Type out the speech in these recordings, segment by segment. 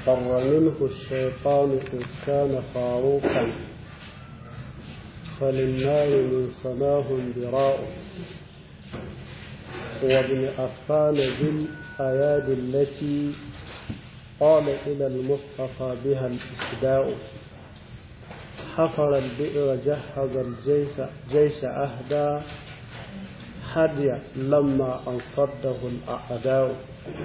فر منه الشيطان إذ كان فاروقا فللنار من صناه براء وابن أفان بالأيادي التي قال إلى المصطفى بها الإسداء حفر البئر جهز الجيش جيش أهدى هدي لما أنصده الأعداء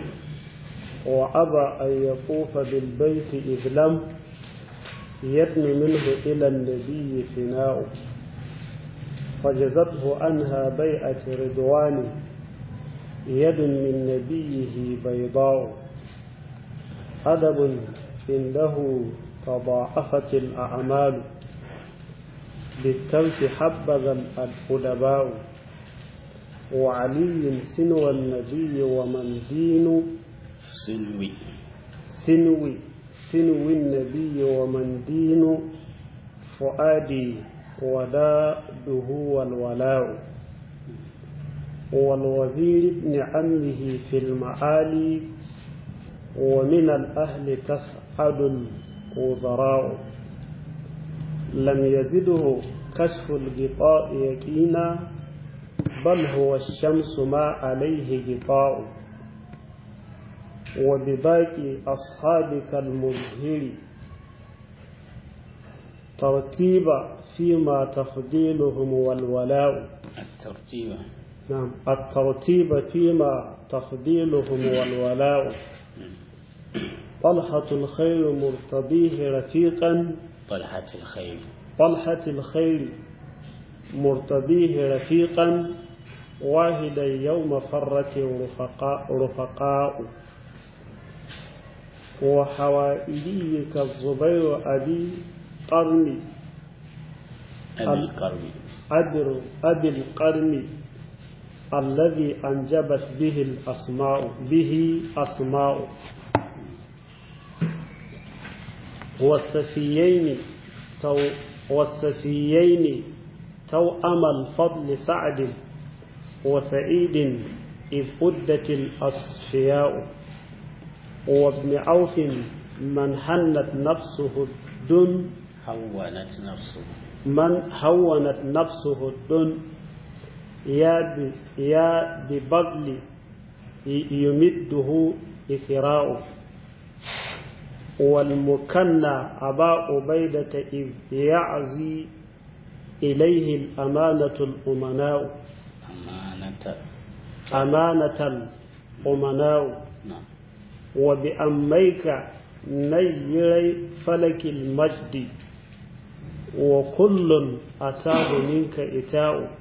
وأبى أن يطوف بالبيت إذ لم يدن منه إلى النبي فناء فجزته عنها بيعة رضوان يد من نبيه بيضاء أدب عنده تضاعفت الأعمال بالترك حبذا الأدباء وعلي سنو النبي ومن دين سنوي سنوي سنو النبي ومن دين فؤادي وداده والولاء والوزير ابن عمه في المعالي ومن الأهل تسعد الوزراء لم يزده كشف الغطاء يقينا بل هو الشمس ما عليه غطاء وبباقي أصحابك المظهر ترتيب فيما تفضيلهم والولاء الترتيب نعم الترتيب فيما تفضيلهم والولاء طلحة الخير مرتضيه رفيقا طلحة الخير طلحة الخير مرتضيه رفيقا واحدا يوم فرت رفقاء, رفقاء وحوائلي كالزبير أبي قرن أبي القرن أبي, أبي القرن الذي أنجبت به الأسماء به أسماء والسفيين تو والسفيين توأم الفضل سعد وسعيد إذ أدت الأصفياء وابن عوف من حنت نفسه الدن هونت نفسه من هونت نفسه الدن يا ب... يا ببغل يمده إثراء والمكنى أبا عبيدة إذ يعزي إليه الأمانة الأمناء أمانة أمانة الأمناء نعم وبأميك نيري فلك المجد وكل أتاه منك إتاء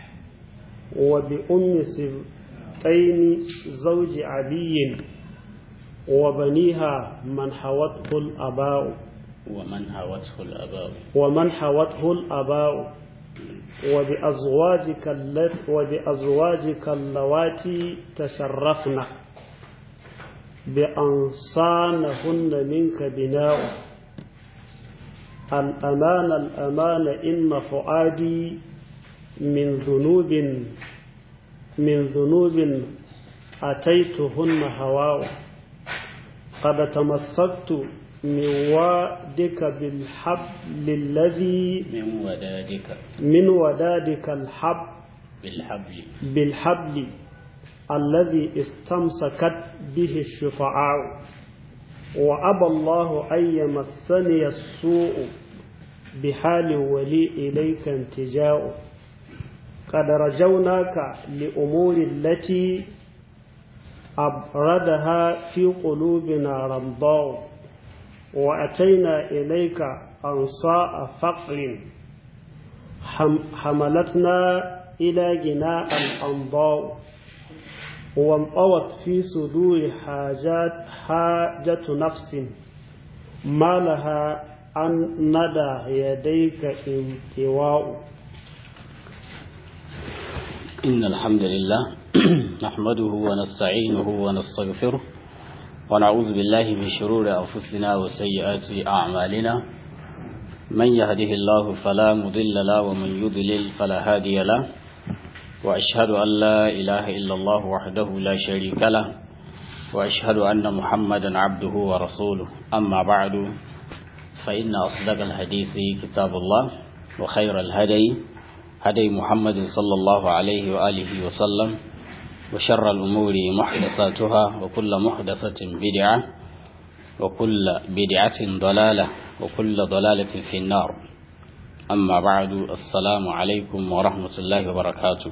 وبأم سبطين زوج علي وبنيها من حوته الأباء ومن هوته الآباء ومن حوته الآباء وبأزواجك اللت وبأزواجك اللواتي تشرفن بأنصانهن منك بناء الأمان الأمان إن فؤادي من ذنوب من ذنوب أتيتهن هواء قد تمسكت من وادك بالحبل الذي من ودادك من ودادك الحب بالحبل بالحبل الذي استمسكت به الشفعاء وأبى الله أن يمسني السوء بحال ولي إليك انتجاء قد رجوناك لأمور التي أبردها في قلوبنا رمضاء وأتينا إليك أنصاء فقر حم حملتنا إلى جناء الأنضاء وانطوت في صدور حاجات حاجة نفس ما لها أن ندى يديك انتواء إن الحمد لله نحمده ونستعينه ونستغفره ونعوذ بالله من شرور أنفسنا وسيئات أعمالنا من يهده الله فلا مضل له ومن يضلل فلا هادي له وأشهد أن لا إله إلا الله وحده لا شريك له وأشهد أن محمدا عبده ورسوله أما بعد فإن أصدق الحديث كتاب الله وخير الهدي هدي محمد صلى الله عليه وآله وسلم وشر الأمور محدثاتها وكل محدثة بدعة وكل بدعة ضلالة وكل ضلالة في النار أما بعد السلام عليكم ورحمة الله وبركاته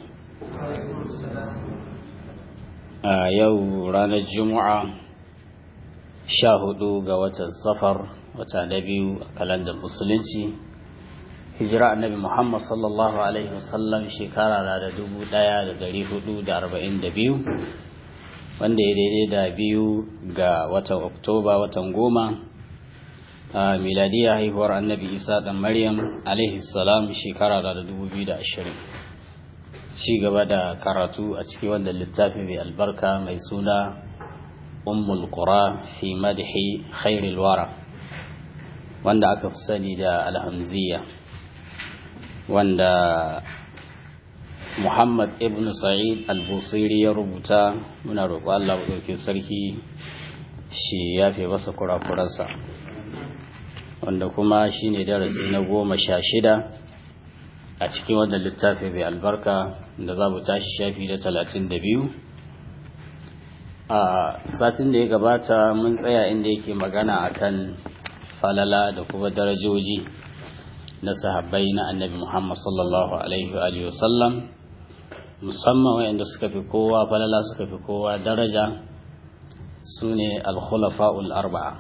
آه يو رانا الجمعة شاهدوا قوة السفر وتنبيو كالند المسلمين hijira annabi Muhammad sallallahu Alaihi wasallam shekara na da dubu ɗaya da dari hudu da arba'in da biyu wanda ya daidai da biyu ga watan Oktoba watan goma a miladiya haihuwar annabi Isa ɗan Maryam alaihi salam shekara na da dubu biyu da ashirin ci gaba da karatu a cikin wanda littafi mai albarka mai suna ummul qura fi madhi khairil wara wanda aka fi sani da alhamziya wanda Muhammad ibn Sa'id al-Busiri ya rubuta muna roƙo Allah ɗauke sarki shi ya fi masa kurakuransa wanda kuma shi ne darasi na goma sha shida a cikin wannan littafi mai albarka da za mu tashi shafi da talatin da biyu a satin da ya gabata mun tsaya inda yake magana akan falala da kuma darajoji na sahabbai na annabi Muhammad sallallahu alaihi wa sallam musamman wayanda suka fi kowa falala suka fi kowa daraja su ne al-khulafa'ul arba'a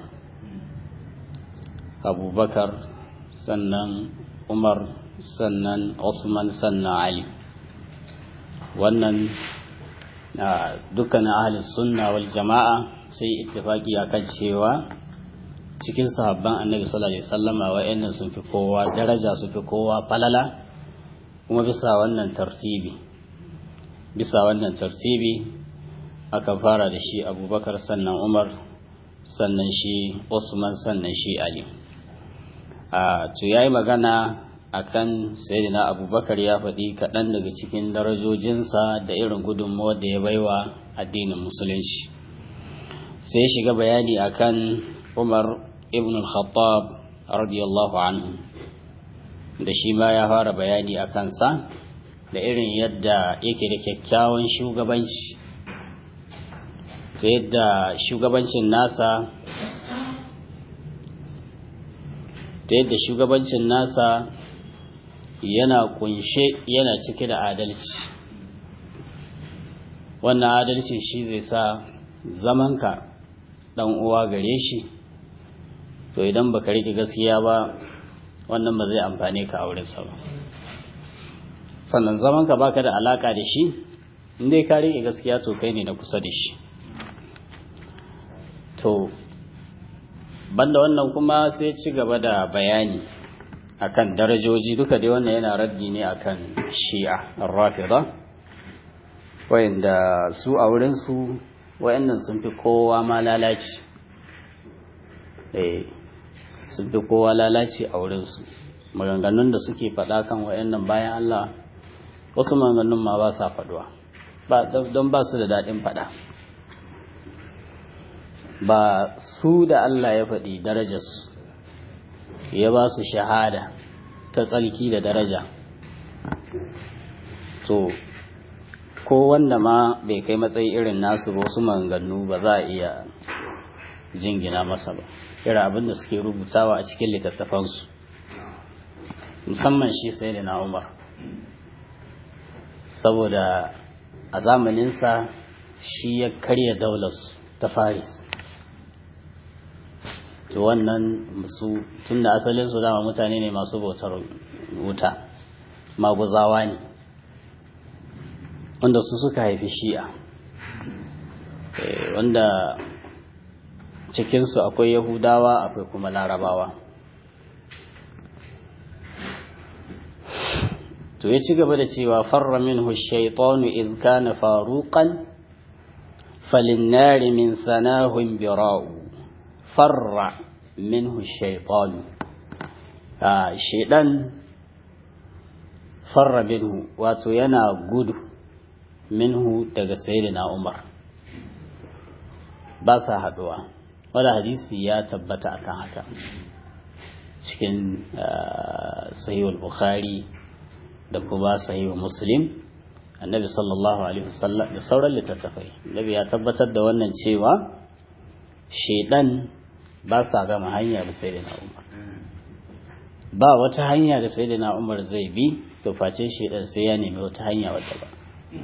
abubakar sannan umar sannan Usman sannan ali wannan dukkanin ahli sunna wal jama'a sai ittifaki akan cewa cikin sahabban annabi sallallahu alaihi wasallama wa'annan sun fi kowa daraja su fi kowa falala kuma bisa wannan tartibi bisa wannan tartibi aka fara da shi abubakar sannan umar sannan shi usman sannan shi ali a to yayi magana akan sayyidina abubakar ya faɗi kaɗan daga cikin darajojinsa da irin gudunmawar da ya baiwa addinin musulunci sai shiga bayani akan umar ibn al-khattab radiyallahu anhu da shi ma ya fara bayani a kansa da irin yadda yake da kyakkyawan shugabanci ta yadda shugabancin nasa ta yadda shugabancin nasa yana kunshe yana cike da adalci wannan adalci shi zai sa zamanka dan uwa gare shi to idan baka rike gaskiya ba wannan ba zai amfane ka a wurinsa ba sannan zaman ka baka da alaka da shi in dai ka rike gaskiya to kai ne na kusa da shi to banda wannan kuma sai ci gaba da bayani akan darajoji duka dai wannan yana raddi ne akan shi'a ar-rafida wayanda su a wurin su wayannan sun fi kowa ma lalaci eh sun fi kowa lalaci a wurinsu maganganun da suke faɗa kan wayannan bayan Allah wasu maganganun ma ba sa faɗuwa don ba su da daɗin faɗa ba su da Allah ya faɗi darajarsu ya ba su shahada ta tsalki da daraja to ko wanda ma bai kai matsayi irin nasu ba wasu maganganu ba za a iya jingina masa ba irin abin da suke rubutawa a cikin littattafansu musamman shi sai da na umar saboda a zamaninsa shi ya karya daularsu ta faris to wannan su tun da asalinsu dama mutane ne masu bautar wuta maguzawa ne wanda su suka haifi shi'a wanda cikinsu akwai yahudawa akwai kuma larabawa to ya ci gaba da cewa farra minhu shaitanu idh kana faruqan falinnari min sanahun bira'u farra minhu shaitanu a shaidan farra minhu wato yana gudu minhu daga sayyidina umar ba sa haduwa wanda hadisi ya tabbata akan haka cikin sahihul bukhari da kuma sahihul muslim annabi sallallahu alaihi wasallam da sauran littattafai annabi ya tabbatar da wannan cewa shedan ba sa gama hanya da sayyidina umar ba wata hanya da sayyidina umar zai bi to face shedan sai ya nemi wata hanya wadda ba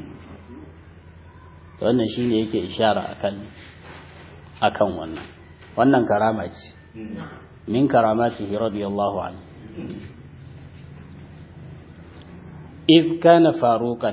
wannan shine yake ishara akan akan wannan wannan karama ce min karamatihi radiyallahu anhu iz kana faruqan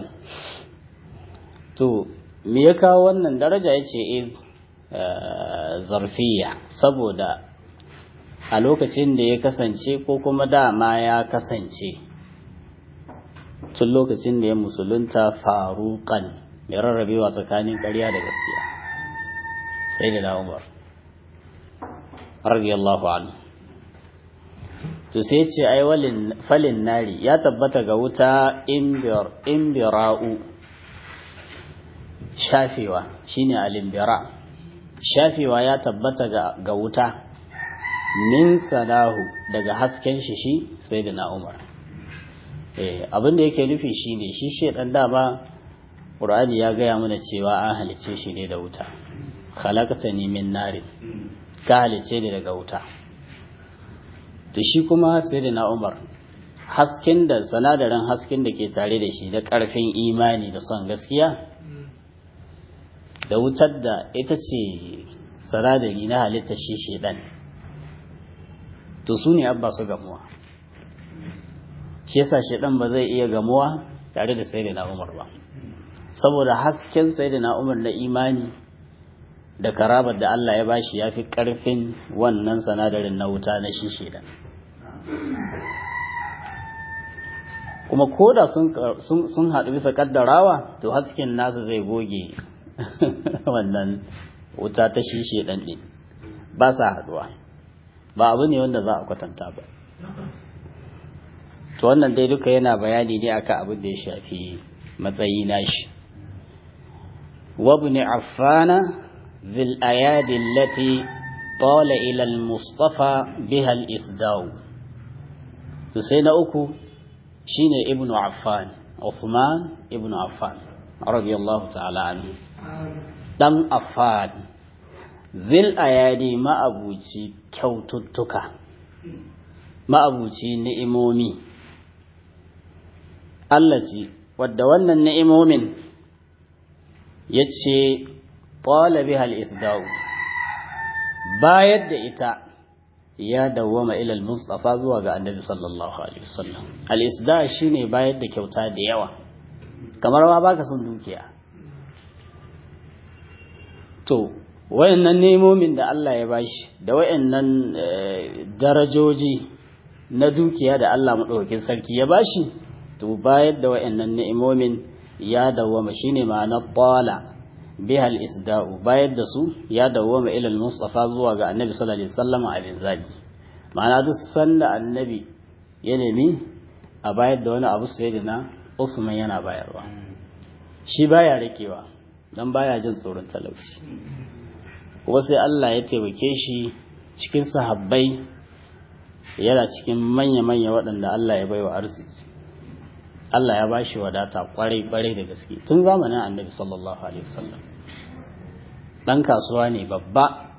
to me ya kawo wannan daraja yace iz zarfiya saboda a lokacin da ya kasance ko kuma dama ya kasance tun lokacin da ya musulunta faruqan mai rarrabewa tsakanin ƙarya da gaskiya sai da Umar radiyallahu anhu to sai ce ai walin falin nari ya tabbata ga wuta imbira'u shafewa shine alimbira shafewa ya tabbata ga wuta min salahu daga hasken shi shi sai da na umar abin da yake nufi shine shi shedan dama Qur'ani ya gaya mana cewa an halice shi ne da wuta khalaqtani min nari ka halice ni daga wuta to shi kuma sai da na umar hasken da sanadarin hasken da ke tare da shi da ƙarfin imani da son gaskiya da wutar da ita ce sanadari na halitta shi shedan to su ne abba su gamuwa shi yasa shedan ba zai iya gamuwa tare da sai da na umar ba saboda hasken sai da na umar na imani da karabar da Allah ya bashi ya fi ƙarfin wannan sanadarin na wuta na shi shedan kuma koda sun haɗu bisa ƙaddarawa to hasken nasa zai goge wannan wuta ta shi shedan ɗin ba sa haɗuwa ba abu ne wanda za a kwatanta ba to wannan dai duka yana bayani ne akan abin da ya shafi matsayi nashi wabni affana ذي الأيادي التي طال إلى المصطفى بها الإفداء سينا أكو شين ابن عفان عثمان ابن عفان رضي الله تعالى عنه دم عفان ذي الأيادي ما أبوتي كوتتك ما أبوتي نئمومي التي ودونا النئمومين يتشي qala biha al-isda'u bayar da ita ya dawwama ila al-mustafa zuwa ga annabi sallallahu alaihi wasallam al-isda' shine bayar da kyauta da yawa kamar ma baka son dukiya to wayannan nemomin da Allah ya bashi da wayannan darajoji na dukiya da Allah madaukakin sarki ya bashi to bayar da wayannan ni'imomin ya dawwama shine ma'anar qala bihal isda'u bayar da su ya dawwama ila al-mustafa zuwa ga annabi sallallahu alaihi wasallam a binzabi ma'ana duk sanda annabi ya nemi a bayar da wani abu sai da na Usman yana bayarwa shi baya rikewa dan baya jin tsoron talauci kuma sai Allah ya taimake shi cikin sahabbai yana cikin manya-manya waɗanda Allah ya baiwa arziki Allah ya ba shi wadata kwarai-kwarai da gaske tun zamanin annabi sallallahu alaihi wasallam ɗan kasuwa ne babba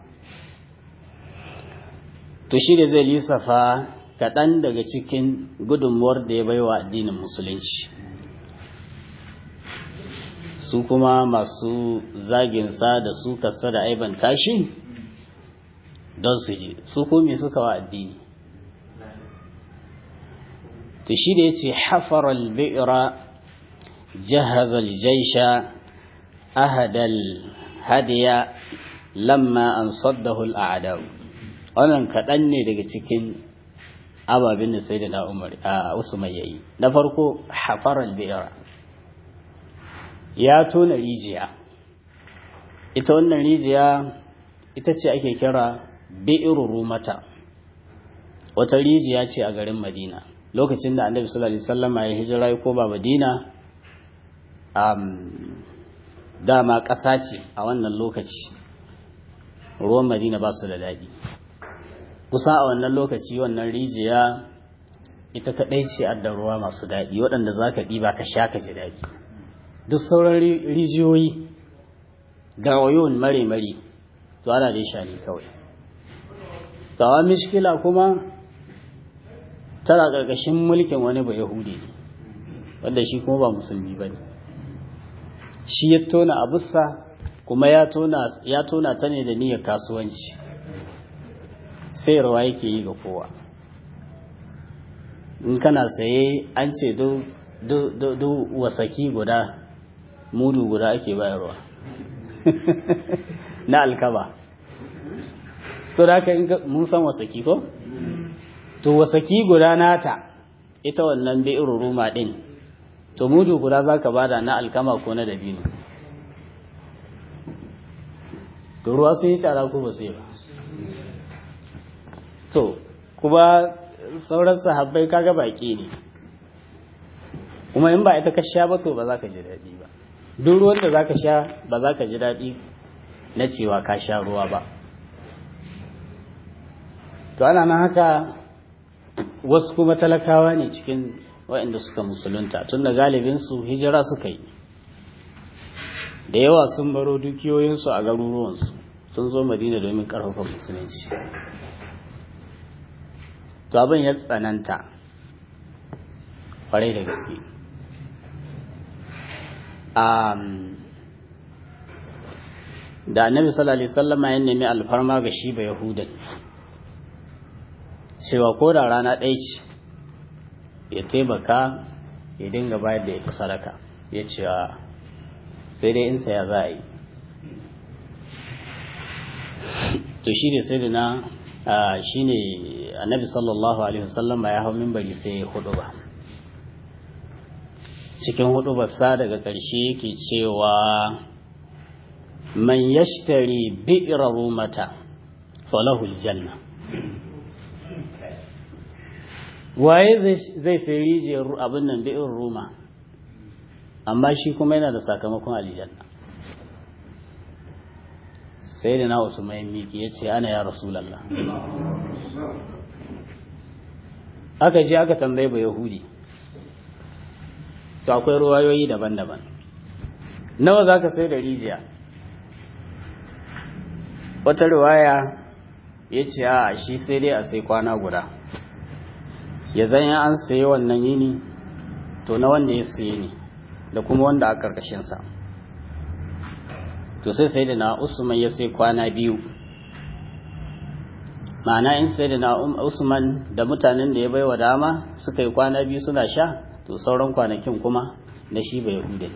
to shi da zai lissafa kaɗan daga cikin gudunmuwar da ya baiwa addinin musulunci su kuma masu zaginsa da su kasa da aiban tashi don su ji su kome suka wa addini to shi da ya ce hafaral bi'ra jahazal jaisha ahadal hadiya lamma an saddahu al'adau wannan kaɗan ne daga cikin ababen da sai da na umar a usman yayi na farko hafaral bi'ra ya tona rijiya ita wannan rijiya ita ce ake kira bi'ru rumata wata rijiya ce a garin madina lokacin da annabi sallallahu alaihi wasallam ya hijira ya koma madina um, dama ƙasa ce a wannan lokaci ruwan madina ba su da daɗi kusa a wannan lokaci wannan rijiya ita kaɗai ce adda ruwa masu daɗi waɗanda za ka ɗiba ka sha ka ji daɗi duk sauran rijiyoyi gawayon mare-mare to ana dai sha ne kawai tawa mishkila kuma tana ƙarƙashin mulkin wani ba yahudi ne wanda shi kuma ba musulmi ba ne shi ya tona abusa kuma ya tona ta ne da niyyar kasuwanci sayarwa yake yi ga kowa in kana saye an ce duk wasaki guda mudu guda ake bayarwa na alkaba so da haka mun san wasaki ko? to wasaki guda nata ita wannan bi'ir ruma din to mudu guda za ka bada na alkama ko na dabino to ruwa sun yi tsara ko ba sai ba to kuma sauran sahabbai kaga baki ne kuma in ba ita ka sha ba to ba za ka ji daɗi ba duk ruwan da za ka sha ba za ka ji daɗi na cewa ka sha ruwa ba to ana nan haka wasu kuma talakawa ne cikin waɗanda suka musulunta tun da galibinsu hijira suka yi da yawa sun baro dukiyoyinsu a garuruwansu sun zo madina domin ƙarfafa musulunci to abin ya tsananta kwarai da gaske da annabi sallallahu alaihi wasallam ya nemi alfarma ga shi ba yahudan cewa ko da rana ɗaya ce ya taimaka ya dinga bayar da ita sadaka ya ce sai dai in saya za a yi to shi ne sai da na shi ne annabi sallallahu alaihi wasallam ya hau mimbari sai ya hudu ba cikin hudu sa daga ƙarshe yake cewa man yashtari bi'ra rumata falahu aljanna waye zai sai rijiyar abin nan bi'in ruma amma shi kuma yana da sakamakon aljanna sai da na wasu mai miki ya ce ana ya rasulallah aka je aka tambaye ba yahudi to akwai ruwayoyi daban-daban nawa za ka sai da rijiya wata ruwaya ya ce a shi sai dai a sai kwana guda ya zanya an saye wannan yini to na wanda ya saye ne da kuma wanda a ƙarƙashinsa to sai sai da na usman ya sai kwana biyu ma'ana in sai da na usman da mutanen da ya baiwa dama suka yi kwana biyu suna sha to sauran kwanakin kuma na shi bai hude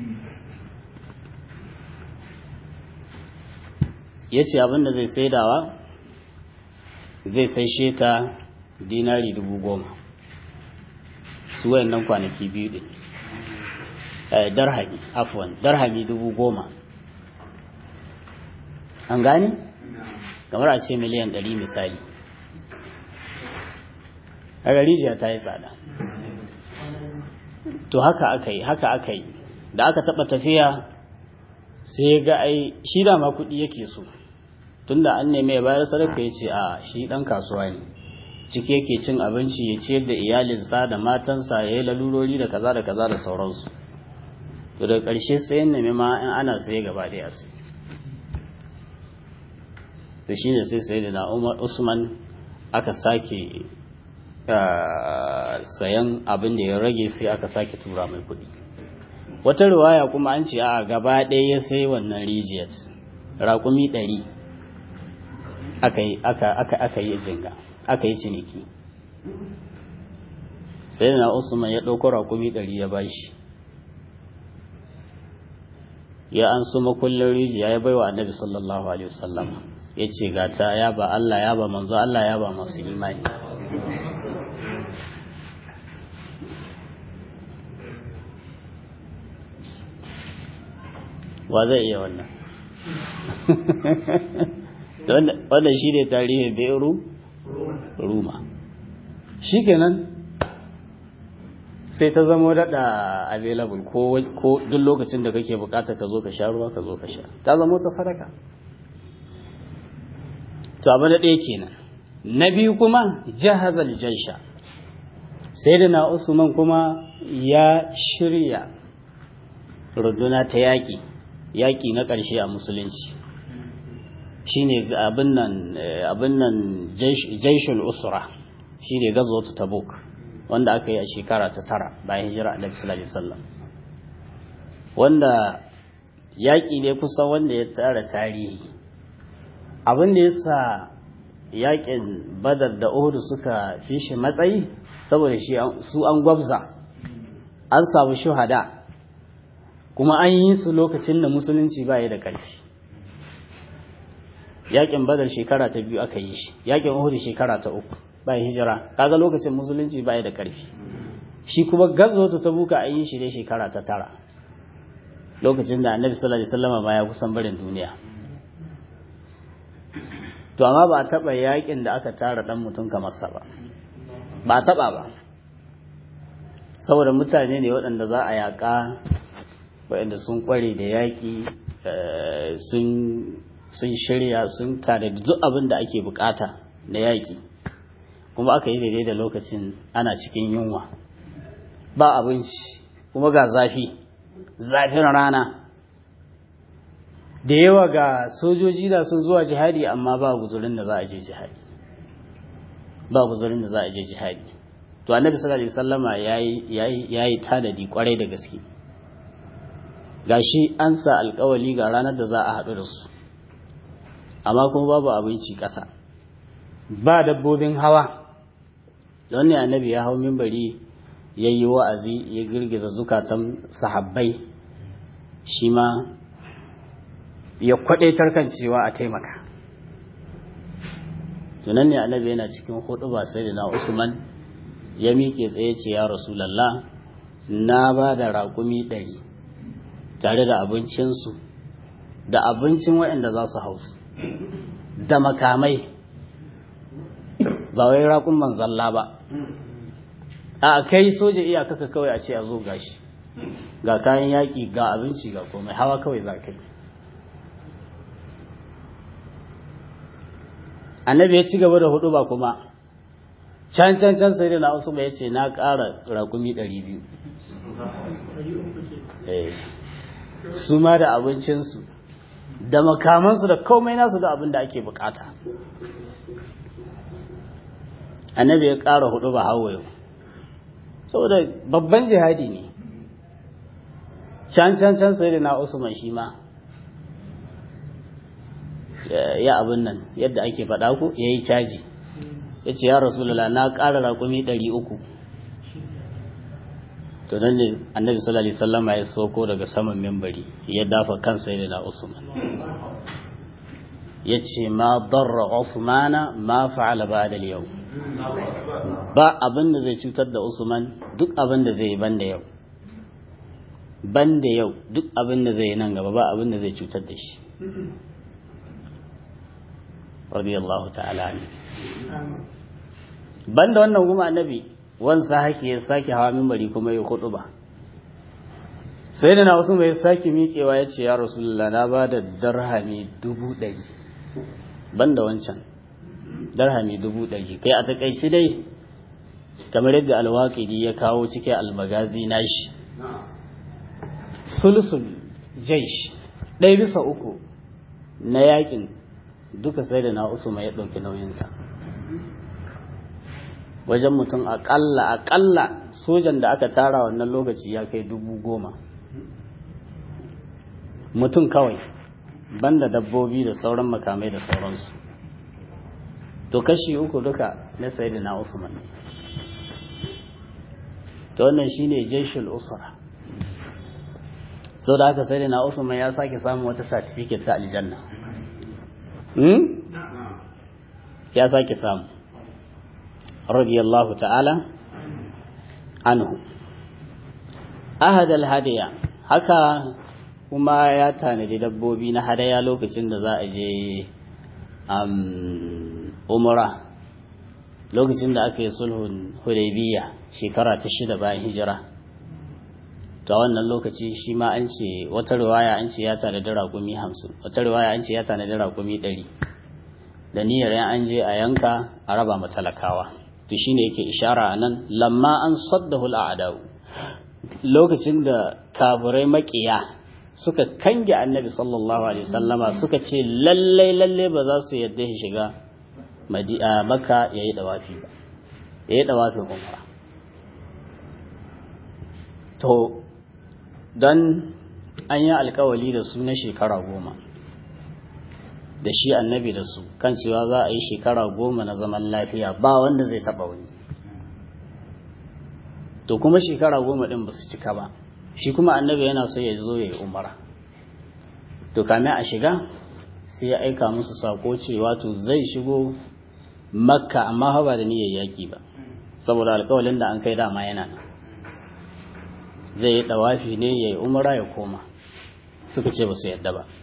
ya ce abinda zai saidawa zai sai sheta dinari dubu goma su wayannan kwanaki biyu din darhami afwan darhami dubu goma an gane kamar a ce miliyan ɗari misali a rijiya ta yi tsada to haka aka yi haka aka yi da aka taɓa tafiya sai ya ga ai shi dama kuɗi yake so tunda an neme ya bayar sadaka ya ce a shi ɗan kasuwa ne ciki yake cin abinci ya ciyar da iyalinsa da matansa ya yi lalurori da kaza da kaza da sauransu to daga ƙarshe sayan nemi ma in ana saye gaba ɗaya sai to shi ne sai sai da na usman aka sake sayan abin da ya rage sai aka sake tura mai kuɗi wata riwaya kuma an ce a gaba ɗaya ya sai wannan rijiyar raƙumi ɗari aka yi jinga aka yi ciniki sai na usman ya ɗauko raƙumi ɗari ya bashi ya an su makullin rijiya ya baiwa annabi sallallahu alaihi wasallam ya ce gata ya ba Allah ya ba manzo Allah ya ba masu imani wa zai iya wannan wannan shi ne tarihin beru ruma shi kenan sai ta zama daɗa available ko duk lokacin da kake bukata ka zo ka sha ruwa ka zo ka sha ta zama ta sadaka to abu na ɗaya kenan na biyu kuma jahazal jaisha sai da na usman kuma ya shirya runduna ta yaƙi yaƙi na ƙarshe a musulunci shine abin nan abin nan jaishul usra shine gazwatu tabuk wanda aka yi a shekara ta tara bayan hijira annabi sallallahu alaihi wasallam wanda yaƙi ne kusan wanda ya tsara tarihi abin da yasa yaƙin badar da uhud suka fi shi matsayi saboda shi su an gwabza an samu shuhada kuma an yi su lokacin da musulunci ba ya da ƙarfi yaƙin badar shekara ta biyu aka yi shi yaƙin uhud shekara ta uku bayan hijira kaga lokacin musulunci ba ya da ƙarfi shi kuma gazwatu ta buka an yi shi ne shekara ta tara lokacin da annabi sallallahu alaihi wasallam ma ya kusan barin duniya to amma ba a taɓa yaƙin da aka tara ɗan mutum kamar sa ba ba a taɓa ba saboda mutane ne waɗanda za a yaƙa waɗanda sun ƙware da yaƙi sun shirya sun tare da duk abin da ake bukata na yaƙi kuma aka yi daidai da lokacin ana cikin yunwa ba abinci kuma ga zafi zafin rana da yawa ga sojoji da sun zuwa jihadi amma ba guzurin da za a je jihadi ba guzurin da za a je jihadi to annabi sallallahu alaihi wasallama yayi yayi tanadi kwarai da gaske gashi an sa alkawali ga ranar da za a haɗu da su amma kuma babu abinci ƙasa ba dabbobin hawa don ne annabi ya hau mimbari ya yi wa'azi ya girgiza zukatan sahabbai shi ma ya kwaɗaitar kan cewa a taimaka tunan ne annabi yana cikin hudu ba sai da na usman ya miƙe tsaye ce ya rasulallah na ba da raƙumi ɗari tare da abincinsu da abincin waɗanda za su hausu da makamai ba wai raƙun manzalla ba a kai soja iyakaka kawai a ce a zo gashi ga kayan yaƙi ga abinci ga komai hawa kawai za kai annabi ya ci gaba da hudu ba kuma can can can sai da na wasu ya ce na ƙara raƙumi ɗari biyu su ma da abincinsu da makamansu da komai nasu da abin da ake bukata annabi ya ƙara hudu ba hawa yau saboda babban jihadi ne can can can sai da na usman shi ma ya abin nan yadda ake faɗa ku ya yi caji ya ce ya rasulullah na ƙara raƙumi ɗari uku to nan ne annabi sallallahu alaihi wasallam ya soko daga saman membari ya dafa kansa da na usman ya ce ma darra usmana ma fa'ala ba'da yau ba abin da zai cutar da usman duk abin da zai yi banda yau banda yau duk abin da zai yi nan gaba ba abin da zai cutar da shi radiyallahu ta'ala ne banda wannan kuma annabi wansa haki ya sake hawa mimbari kuma ya hudu ba sai da na wasu mai sake miƙewa ya ce ya rasulullah na ba da darhami dubu ɗari banda wancan darhami dubu ɗari kai a takaici dai kamar yadda alwaƙidi ya kawo cikin almagazi nashi sulsul jaish ɗaya bisa uku na yakin duka sai da na usuma ya ɗauki nauyinsa wajen mutum aƙalla aƙalla sojan da aka tara wannan lokaci ya kai dubu goma mutum kawai banda dabbobi da sauran makamai da sauransu to kashi uku duka na sai da na usman ne to wannan shine jeshul usra sau da haka sai da na usman ya sake samun wata certificate ta aljanna ya sake samu radiyallahu ta'ala anhu ahadal hadiya haka kuma ya tanadi dabbobi na hadaya lokacin da za a je umra lokacin da aka yi sulhun hudaybiya shekara ta shida bayan hijira ta wannan lokaci shi ma an ce wata riwaya an ce ya tanadi raƙumi hamsin wata riwaya an ce ya tanadi raƙumi ɗari da niyyar yan an je a yanka a raba ma talakawa to shine yake ishara anan lamma an saddahu al'adau lokacin da kafirai makiya suka kange annabi sallallahu alaihi wasallama suka ce lalle lalle ba za su yadda shi shiga maka yayi dawafi ba yayi dawafin umra to don an yi alkawali da su na shekara goma da shi annabi da su kan cewa za a yi shekara goma na zaman lafiya ba wanda zai taba wani to kuma shekara goma din ba su cika ba shi kuma annabi yana so ya zo ya yi umara to kame a shiga sai ya aika musu sako cewa to zai shigo makka amma ba da niyyar yaki ba saboda alkawalin da an kai dama yana nan zai yi dawafi ne ya yi umara ya koma suka ce ba su yadda ba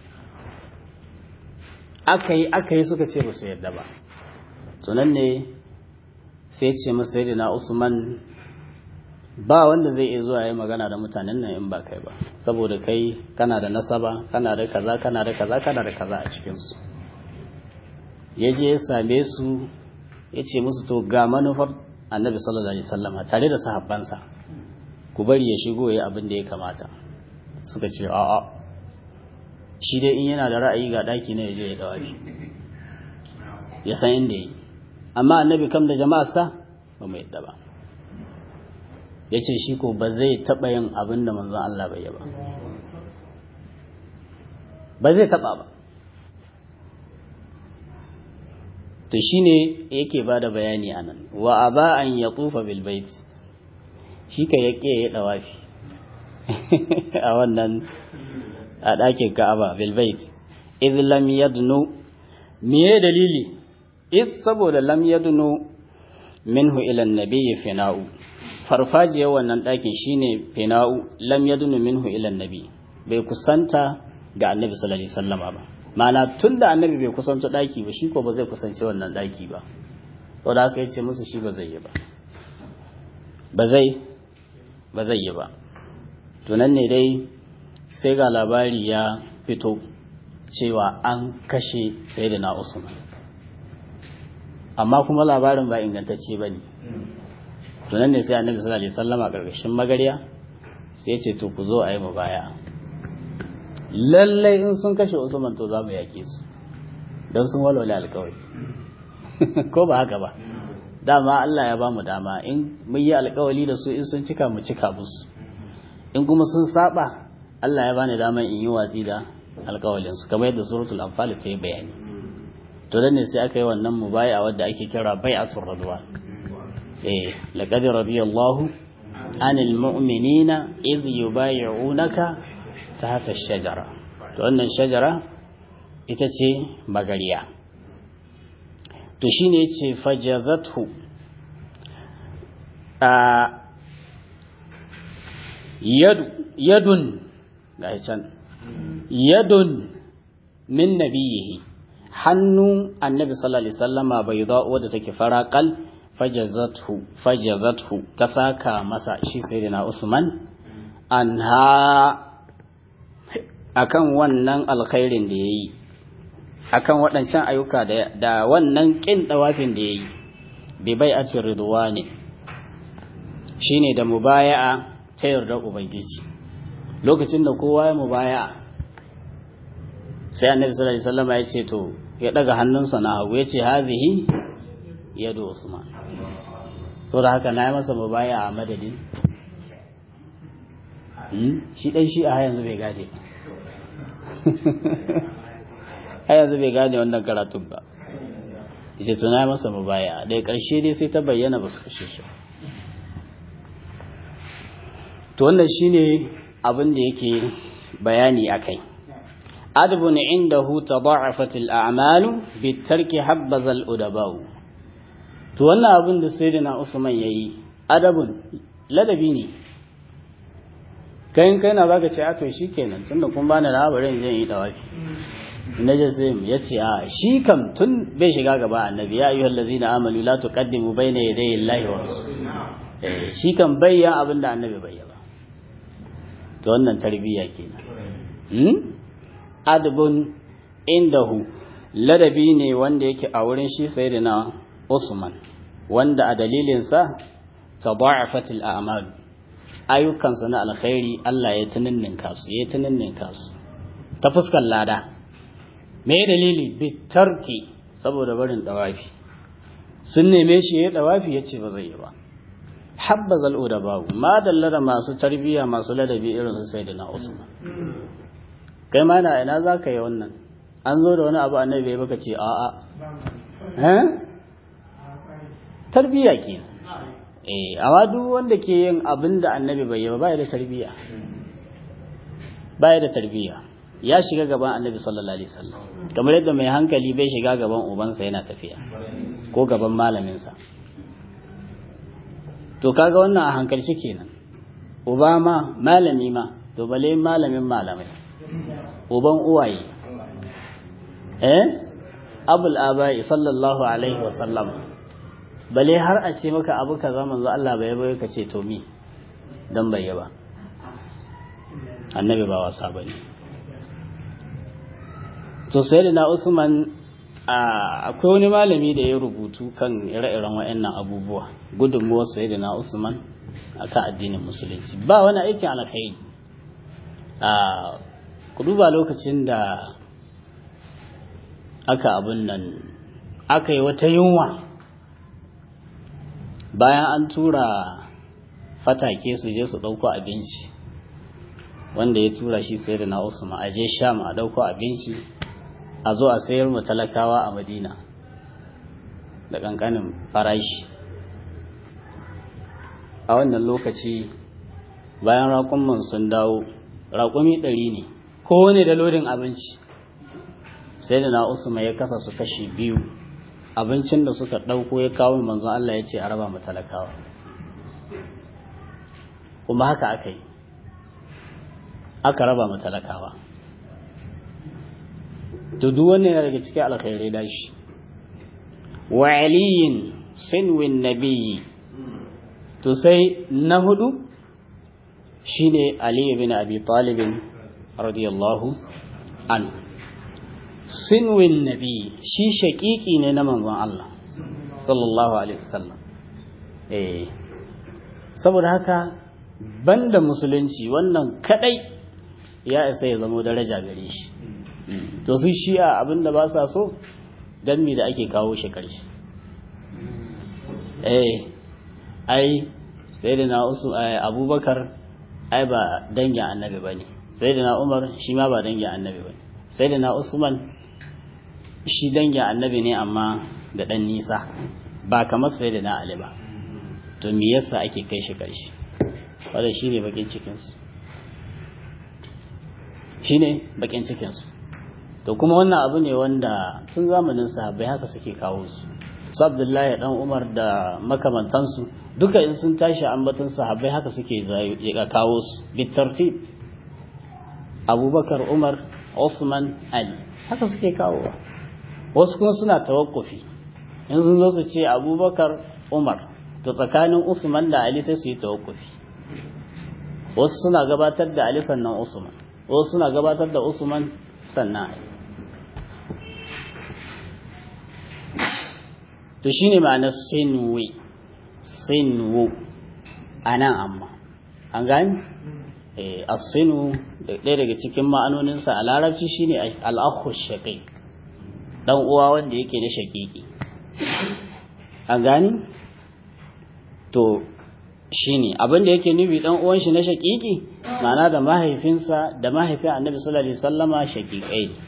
aka yi aka yi suka ce ba su yadda ba tunan ne sai ce masa na usman ba wanda zai iya zuwa ya magana da mutanen nan in ba kai ba saboda kai kana da nasaba kana da kaza kana da kaza kana da kaza a cikinsu ya je ya same su ya ce musu to ga manufar annabi sallallahu alaihi wasallama tare da sahabbansa ku bari ya shigo ya abin da ya kamata suka ce a'a shi dai in yana da ra'ayi ga daki na yaje ya dawafi ya san inda yi amma annabi kam da jama'arsa ba mu yadda ba ya ce shi ko ba zai taɓa yin abin da manzon Allah bai yi ba ba zai taɓa ba to shine yake ba da bayani a nan wa aba an ya tufa bilbait shi ka ya ƙe ya ɗawafi a wannan a ɗakin ka'aba bilbait iz lam yadnu me dalili iz saboda lam yadnu minhu ila nabiyyi fina'u farfajiyar wannan ɗakin shine fina'u lam yadnu minhu ila nabi bai kusanta ga annabi sallallahu alaihi wasallama ba ma'ana tun da annabi bai kusanta ɗaki ba shi ko ba zai kusance wannan ɗaki ba saboda haka yace musu shi ba zai yi ba ba zai ba zai yi ba to nan ne dai sai ga labari ya fito cewa an kashe sayyidina usman amma kuma labarin ba ingantacce ba ne to nan ne sai annabi sallallahu alaihi wasallama karkashin magarya sai ya ce to ku zo a yi mu baya lallai in sun kashe usman to za mu yake su don sun walwale alkawari ko ba haka ba dama Allah ya ba mu dama in mun yi alkawali da su in sun cika mu cika musu in kuma sun saba Allah ya bani dama in yi watsi da alkawalin su kamar yadda suratul anfal ta yi bayani to dan ne sai aka yi wannan mubaya wadda ake kira bai'atul radwan eh laqad radiyallahu anil mu'minina idh yubay'unaka tahta ash-shajara to wannan shajara ita ce magariya to shine yace fajazathu a yadu yadun ga can yadun min nabiyihi hannu annabi sallallahu alaihi wasallama bai zo wadda take faraqal fajazathu fajazathu ta saka masa shi sayyidina Usman anha akan wannan alkhairin da yayi akan waɗancan ayyuka da wannan kin dawafin da yayi bi bai'atir ridwani shine da mubaya'a ta yarda ubangiji lokacin da kowa ya mubaya'a sai annabi sallallahu alaihi wasallam ya ce to ya daga hannunsa na hagu ya ce hazihi yadu usman so da haka na yi masa mubaya'a a madadin shi dan shi a yanzu bai gane a yanzu bai gane wannan karatun ba yace to na yi masa mubaya'a daga ƙarshe dai sai ta bayyana ba su kashe shi to wannan shine abin da yake bayani akai adabun indahu tada'afat al-a'mal bi tarki habbaza al-udabau to wannan abin da sayyidina Usman yayi adabun ladabi ne kai kai na zaka ce a to shikenan tunda kun bani labarin zan yi dawafi naje sai ya ce a shi kam tun bai shiga gaba annabi ya ayyuhal ladzina amanu la tuqaddimu bayna yaday Allahi wa rasulihi shi kan bayyan abin da annabi bayyana to wannan tarbiyya kenan hmm adabun indahu ladabi ne wanda yake a wurin shi sayyidina Usman wanda a dalilinsa tada'afat al-a'mal ayyukansa na alkhairi Allah ya tuninninka su ya tuninninka su ta fuskar lada me dalili bitarki saboda barin dawafi sun neme shi ya dawafi ya ce ba zai yi ba habba zal'u da babu ma dalla da masu tarbiyya masu ladabi irin su sai da na usman kai ma na ina za ka yi wannan an zo da wani abu annabi ya baka ce a'a tarbiyya ke eh amma duk wanda ke yin abin da annabi bai yi ba ba da tarbiyya ba da tarbiyya ya shiga gaban annabi sallallahu alaihi wasallam kamar yadda mai hankali bai shiga gaban ubansa yana tafiya ko gaban malaminsa to kaga wannan a hankalci kenan uba ma malami ma to bale malamin malamai uban uwaye eh abul abai sallallahu alaihi wasallam bale har a ce maka abu kaza manzo Allah bai bai ka ce to mi dan bai ba annabi ba wasa bane to sai da na Usman akwai wani malami da ya rubutu kan ire-iren waɗannan abubuwa gudunmuwar sai da na Usman akan addinin musulunci ba wani aikin alkhairi ku duba lokacin da aka abin nan aka yi wata yunwa bayan an tura fatake su je su ɗauko abinci wanda ya tura shi sai da na Usman a je sham a ɗauko abinci a zo a sayar mu talakawa a madina da ƙanƙanin farashi a wannan lokaci bayan raƙumman sun dawo raƙumi ɗari ne kowane da lodin abinci sai da na usman ya kasa su kashi biyu abincin da suka ɗauko ya kawo manzon Allah ya ce a raba mu talakawa kuma haka aka yi aka raba mu talakawa to duk wannan yana daga cikin alkhairai da shi wa aliyin sinwin nabiyyi to sai na hudu shine ali ibn abi talib radiyallahu anhu sinwin nabi shi shaƙiƙi ne na manzon Allah sallallahu alaihi wasallam eh saboda haka banda musulunci wannan kadai ya isa ya zama daraja gare shi to su shi'a abinda ba sa so dan me da ake kawo shi karshe eh ai sayyidina usu abubakar ai ba dangin annabi bane sayyidina umar shi ma ba dangin annabi bane sayyidina usman shi dangin annabi ne amma da dan nisa ba kamar sayyidina ali ba to me yasa ake kai shi karshe wanda shine bakin cikin su shine bakin cikin su to kuma wannan abu ne wanda tun zamanin sahabbai haka suke kawo su su abdullahi dan umar da makamantansu duka in sun tashi ambaton sahabbai haka suke kawo su bitartib abubakar umar Osman ali haka suke kawo wasu kuma suna tawakkufi in sun zo su ce abubakar umar to tsakanin usman da ali sai su yi tawakkufi wasu suna gabatar da ali sannan usman wasu suna gabatar da usman sannan ali to shine ma'anar sinwi sinwu anan amma an gani asinu ɗaya daga cikin ma'anoninsa a larabci shine al'akhu shaqiq dan uwa wanda yake na shaqiqi an gani to shine abin da yake nufi dan uwan shi na shaqiqi ma'ana da mahaifinsa da mahaifin annabi sallallahu alaihi wasallama shaqiqai ne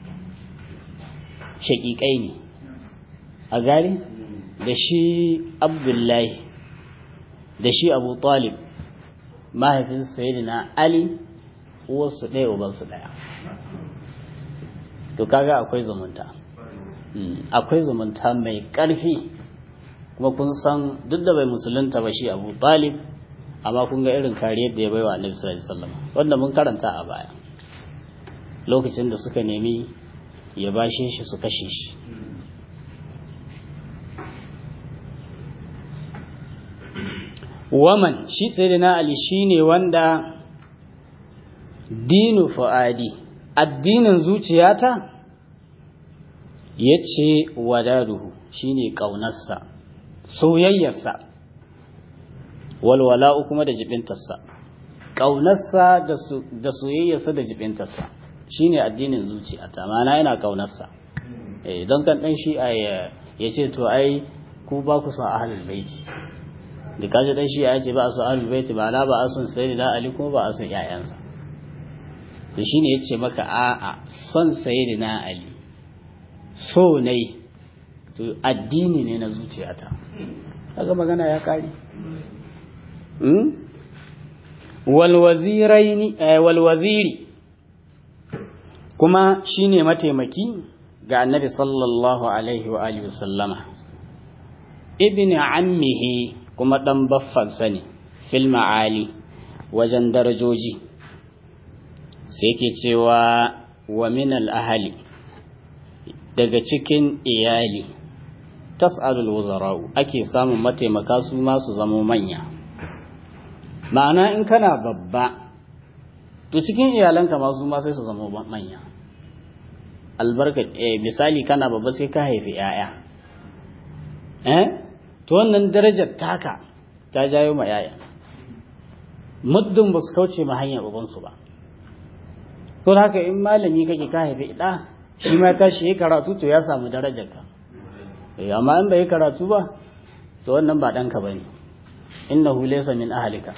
shaqiqai ne a gari da shi abdullahi da shi abu talib mahaifin sayyidina ali uwarsu ɗaya ubansu ɗaya to kaga akwai zumunta akwai zumunta mai ƙarfi kuma kun san duk da bai musulunta ba shi abu talib amma kun ga irin kariyar da ya baiwa annabi sallallahu alaihi wasallam wanda mun karanta a baya lokacin da suka nemi ya bashe shi su kashe shi waman shi sayyidina ali shine wanda dinu fuadi addinin zuciyata yace wadaduhu shine kaunarsa soyayyarsa walwala'u kuma da jibintarsa kaunarsa da soyayyarsa da jibintarsa shine addinin zuciya ta mana yana kaunarsa eh don kan dan shi ya ce to ai ku ba ku son ahlul baiti da kaji dan shi ya ce ba a son ahlul baiti ba na ba a son sayyidina ali kuma ba a son yayansa to shine yace maka a'a son sayyidina ali so ne to addini ne na zuciyata kaga magana ya kare walwaziri kuma shine mataimaki ga annabi sallallahu alaihi wa alihi wasallama ibn ammihi kuma dan baffansa ne fil ma'ali wajen darajoji sai ke cewa wa min al ahli daga cikin iyali tas'alul wuzara'u ake samun mataimaka su ma su zamo manya ma'ana in kana babba to cikin iyalanka ma su ma sai su zama manya albarka eh, misali kana babba sai ka haifi yaya eh to wannan darajar taka ta jayo ma yaya muddin ba su kauce ma hanyar ubansu ba to haka in malami kake ka haifi ɗa shi ma tashi ya karatu to ya samu darajar ka amma in bai karatu ba to wannan ba ɗanka ba ne innahu laysa min ahlika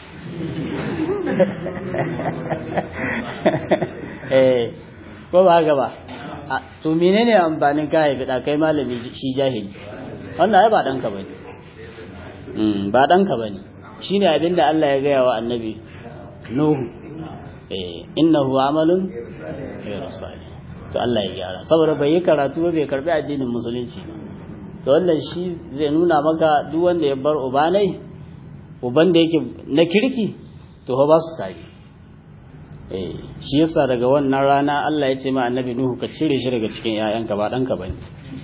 eh ko ba haka ba to menene amfanin ka haifi da kai malami shi jahili wannan ai ba danka bane mm ba danka bane shine abinda Allah ya gaya wa annabi nuhu eh innahu amalun ghayru salih to Allah ya gyara saboda bai yi karatu ba bai karbi addinin musulunci to wannan shi zai nuna maka duk wanda ya bar ubanai uban da yake na kirki to ba su sari eh shi yasa daga wannan rana Allah ya ce ma annabi Nuhu ka cire shi daga cikin ƴaƴanka ba ɗanka bane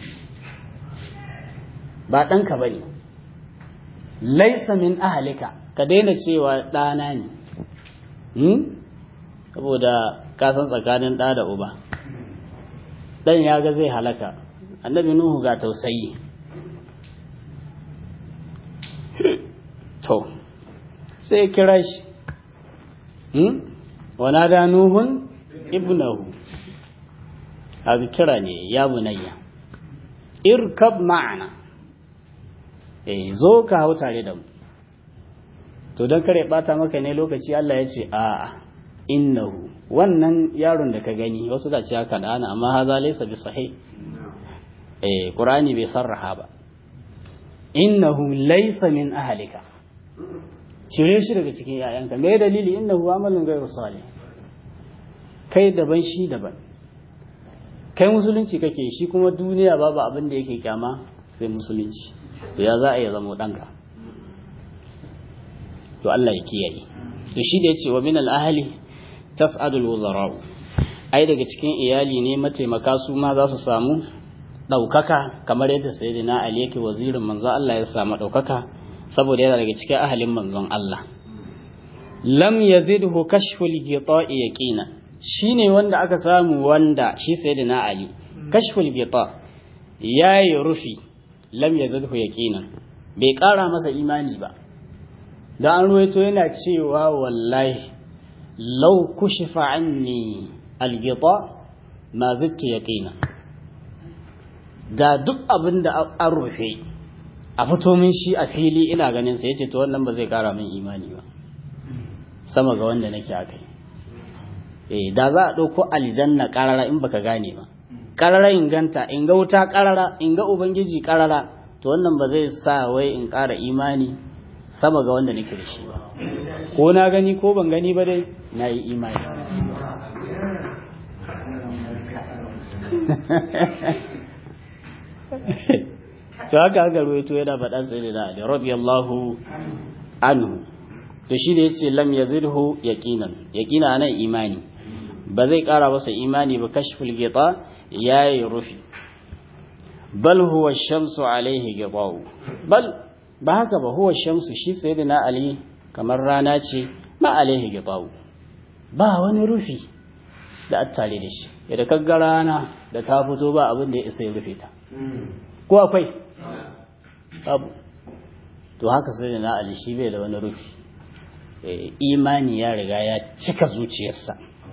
ba ɗanka bane laisa min ahlika ka daina cewa ɗana ne hmm? saboda ka san tsakanin ɗa da uba ɗan ya ga zai halaka annabi Nuhu ga tausayi to sai kira shi wana da nuhun ibnahu abu kira ne ya bunayya irkab ma'ana eh zo ka hau tare da mu to don kare bata maka ne lokaci Allah ya ce a innahu wannan yaron da ka gani wasu da ce haka da ana amma haza laysa bi sahih eh qur'ani bai sarraha ba innahu laysa min ahlika cire shi daga cikin ‘ya'yanka mai dalili inda huwa amalin gairu salih kai daban shi daban kai musulunci kake shi kuma duniya babu abin da yake kyama sai musulunci to ya za a yi zama ɗanka to Allah ya kiyaye to shi da ya ce wa min al'ahali tas'adul wuzara'u ai daga cikin iyali ne mataimaka su ma za su samu ɗaukaka kamar yadda sayyidina Ali yake wazirin manzo Allah ya samu ɗaukaka saboda yana daga cikin ahalin manzon Allah lam yazidhu kashful ghita'i yaqina shine wanda aka samu wanda shi sayyidina ali kashful ghita yayi rufi lam yazidhu yaqinan bai kara masa imani ba da an ruwaito yana cewa wallahi law kushifa anni al-ghita ma zidtu yaqina da duk abin da an rufe a fito min shi a fili ina ganin sa yace to wannan ba zai kara min imani ba sama ga wanda nake akai eh da za a dauko aljanna karara in baka gane ba karara in ganta in ga wuta karara in ga ubangiji karara to wannan ba zai sa wai in kara imani sama ga wanda nake da shi ba ko na gani ko ban gani ba dai na yi imani to haka haka ruwaito yana faɗan sai da Ali radiyallahu anhu to shi da yace lam yazidhu yaqinan yaqina nan imani ba zai ƙara masa imani ba kashful ghita yayi rufi bal huwa shamsu alaihi ghita'u bal ba haka ba huwa shamsu shi sayyidina Ali kamar rana ce ma alaihi ghita'u ba wani rufi da attare da shi da kagga rana da ta fito ba abin da ya isa ya rufe ta ko akwai abu to haka sai da na ali shi bai da wani rufi imani ya riga ya cika zuciyarsa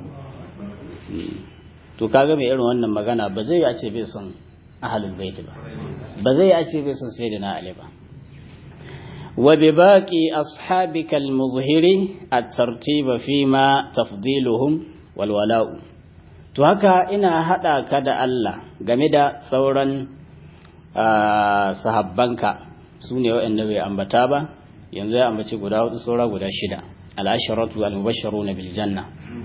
to kaga mai irin wannan magana ba zai ce bai son ahalul baiti ba ba zai ce bai son sai da na ali ba wa bi baqi ashabika al-muzhiri at-tartiba fima tafdiluhum wal wala'u to haka ina hada ka da Allah game da sauran sahabbanka su ne waɗanda bai ambata ba yanzu ya ambaci guda hudu saura guda shida al-asharatu al-mubashsharuna bil janna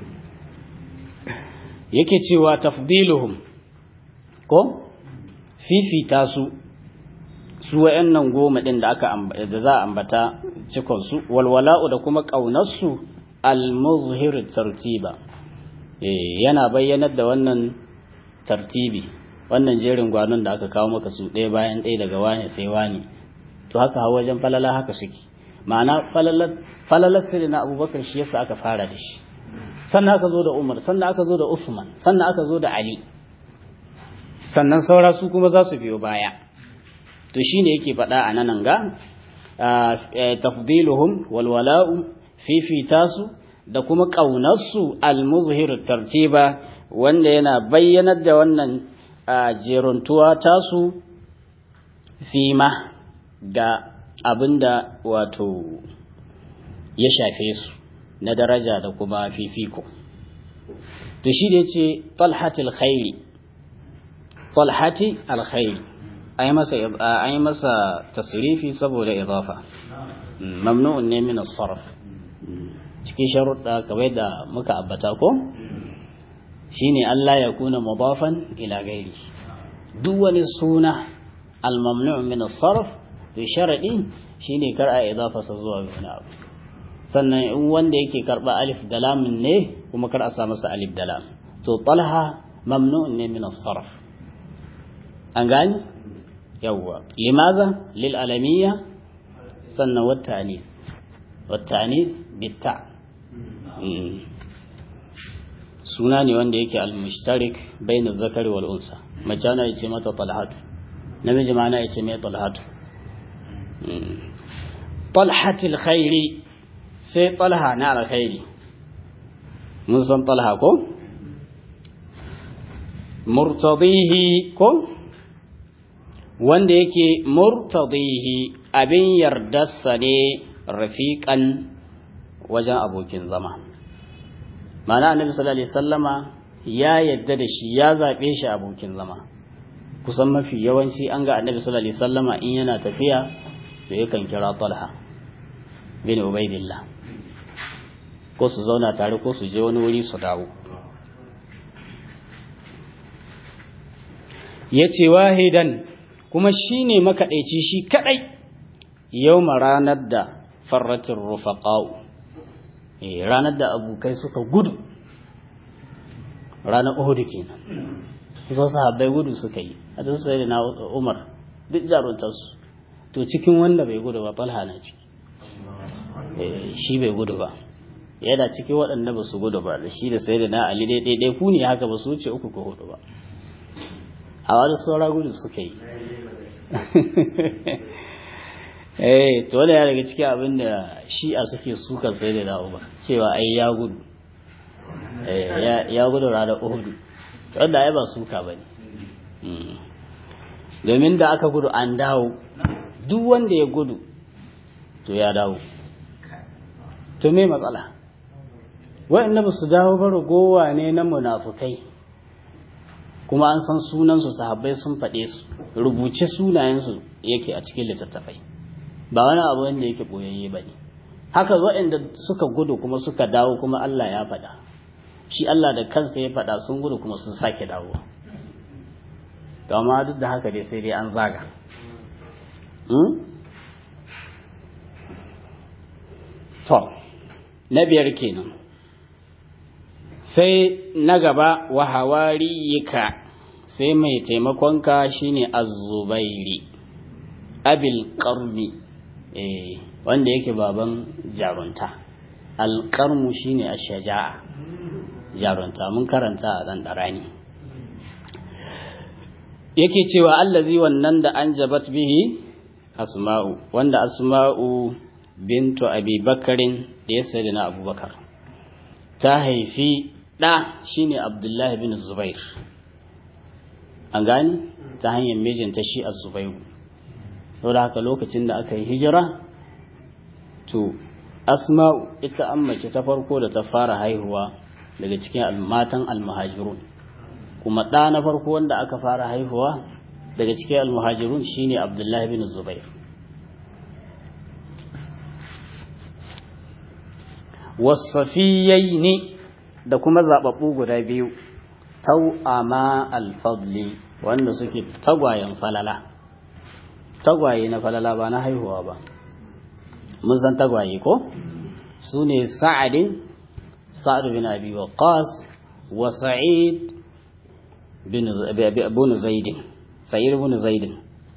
yake cewa tafdiluhum ko fifita su su wayannan goma din da aka da za a ambata cikon su walwala'u da kuma kaunar su al-muzhir tartiba eh yana bayyanar da wannan tartibi wannan jerin gwanon da aka kawo maka su ɗaya bayan ɗaya daga wani sai wani to haka hawa wajen falala haka suke ma'ana falalar falalar sirri na abubakar shi yasa aka fara da shi sannan aka zo da Umar sannan aka zo da Usman sannan aka zo da Ali sannan saura su kuma za su biyo baya to shine yake faɗa a nan ga tafdiluhum wal wala'u fifita su da kuma ƙaunarsu al-muzhir tartiba wanda yana bayyanar da wannan jeruntuwa tasu fima ga abinda wato ya shafe su na daraja da kuma fifiko to shi da ce talhati alkhairi talhati alkhairi an yi masa tasirifi saboda idafa mamnu'un ne min sarf cikin sharuɗa kawai da muka abbata ko shine Allah ya kuna mudafan ila gairi duk wani suna al-mamnu' min sarf to sharadi shine kar a idafa sa zuwa wani abu sannan in wanda yake karba alif da lamun ne kuma kar a sa masa alif da lam to talha mamnu'un ne min as-sarf an gani yawwa limaza lil alamiyya sannan wat ta'nith wat ta'nith bit ta suna ne wanda yake al-mushtarik bain zakari wal unsa mace ana yace mata talhatu namiji ma ana yace mai talhatu talhatil khairi sai talha na alkhairi mun san talha ko murtadihi ko wanda yake murtadihi abin yardarsa ne rafiqan wajen abokin zama ma'ana annabi sallallahu alaihi sallama ya yadda da shi ya zaɓe shi abokin zama kusan mafi yawanci an ga annabi sallallahu alaihi sallama in yana tafiya to yakan kira talha bin ubaidillah ko su zauna tare ko su je wani wuri su dawo ya ce wahidan kuma shi ne makaɗaici shi kaɗai yau ranar da farratin rufaƙa'u ranar da abokai suka gudu ranar uhudu kenan kusan sahabbai gudu suka yi a ta sai da na umar duk jaruntarsu to cikin wanda bai gudu ba falha na ciki shi bai gudu ba yana ciki waɗanda ba su gudu ba da shi da sai da na ali dai ɗaiɗai ku ne haka ba su wuce uku ko hudu ba a wani saura gudu suka yi eh to wanda ya daga cikin abin da shi'a suke sukan sai da dawo ba cewa ai ya gudu ya gudu ranar uhudu wanda ai ba suka ba ne domin da aka gudu an dawo duk wanda ya gudu to ya dawo to me matsala wa'anda ba su dawo ba ragowa ne na munafukai kuma an san sunansu sahabbai sun faɗe su rubuce sunayensu yake a cikin littattafai ba wani abu wanda yake boyayye ba ne haka waɗanda suka gudu kuma suka dawo kuma Allah ya faɗa shi Allah da kansa ya faɗa sun gudu kuma sun sake dawo to amma duk da haka dai sai dai an zaga to na biyar kenan sai na gaba wa hawariyika sai mai taimakonka shine az-zubairi abil qarmi eh wanda yake baban jarunta al-qarmu shine ash-shaja'a jarunta mun karanta a dan darani yake cewa allazi wannan da an jabat bihi asma'u wanda asma'u bintu abi bakarin da ya sayi na abubakar ta haifi ɗa shine abdullahi bin zubair an gani ta hanyar mijinta shi a zubairu sau da haka lokacin da aka yi hijira to asma'u ita an mace ta farko da ta fara haihuwa daga cikin matan almuhajirun kuma ɗa na farko wanda aka fara haihuwa daga cikin almuhajirun shine abdullahi bin zubair wasafiyai da kuma zaɓaɓɓu guda biyu tau'ama alfadli wanda suke tagwayen falala tagwaye na falala ba na haihuwa ba mun san tagwaye ko su ne sa'adin sa'ad bin abi waqas wa sa'id bin zaidin sa'id bin zaidin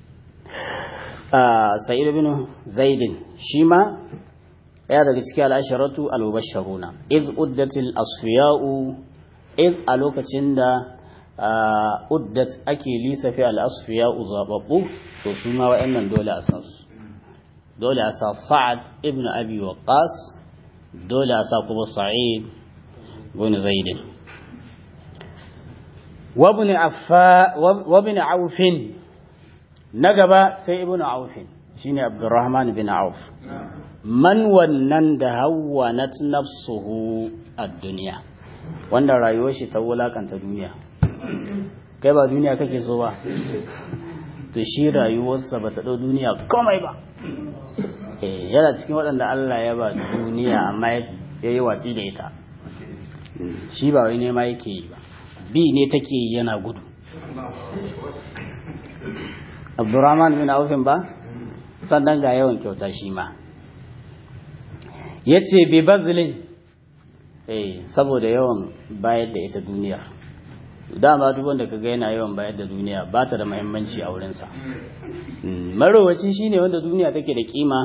sa'id bin zaidin shi ma ya daga cikin al'asharatu al-mubashsharuna iz uddatil asfiya'u iz a lokacin da uddat ake lisafi al-asfiya'u zababbu to su ma wa'annan dole a san su dole a sa sa'ad ibn abi waqqas dole a sa kuma sa'id bin zaid wa ibn affa wa ibn auf na gaba sai ibn auf shine abdurrahman bin auf man wannan da hawwanat nafsuhu ad-dunya wanda rayuwar shi ta wulakanta duniya kai ba duniya kake so ba to shi rayuwarsa ba ta ɗau duniya komai ba yana cikin waɗanda Allah ya ba duniya amma ya yi watsi da ita shi ba wai nema yake yi ba bi ne take yi yana gudu abdurrahman bin aufin ba sannan ga yawan kyauta shi ma ya ce bi bazilin saboda yawan bayar da ita duniya dama duk wanda kaga yana yawan bayar da duniya ba ta da muhimmanci a wurinsa marowaci shine wanda duniya take da kima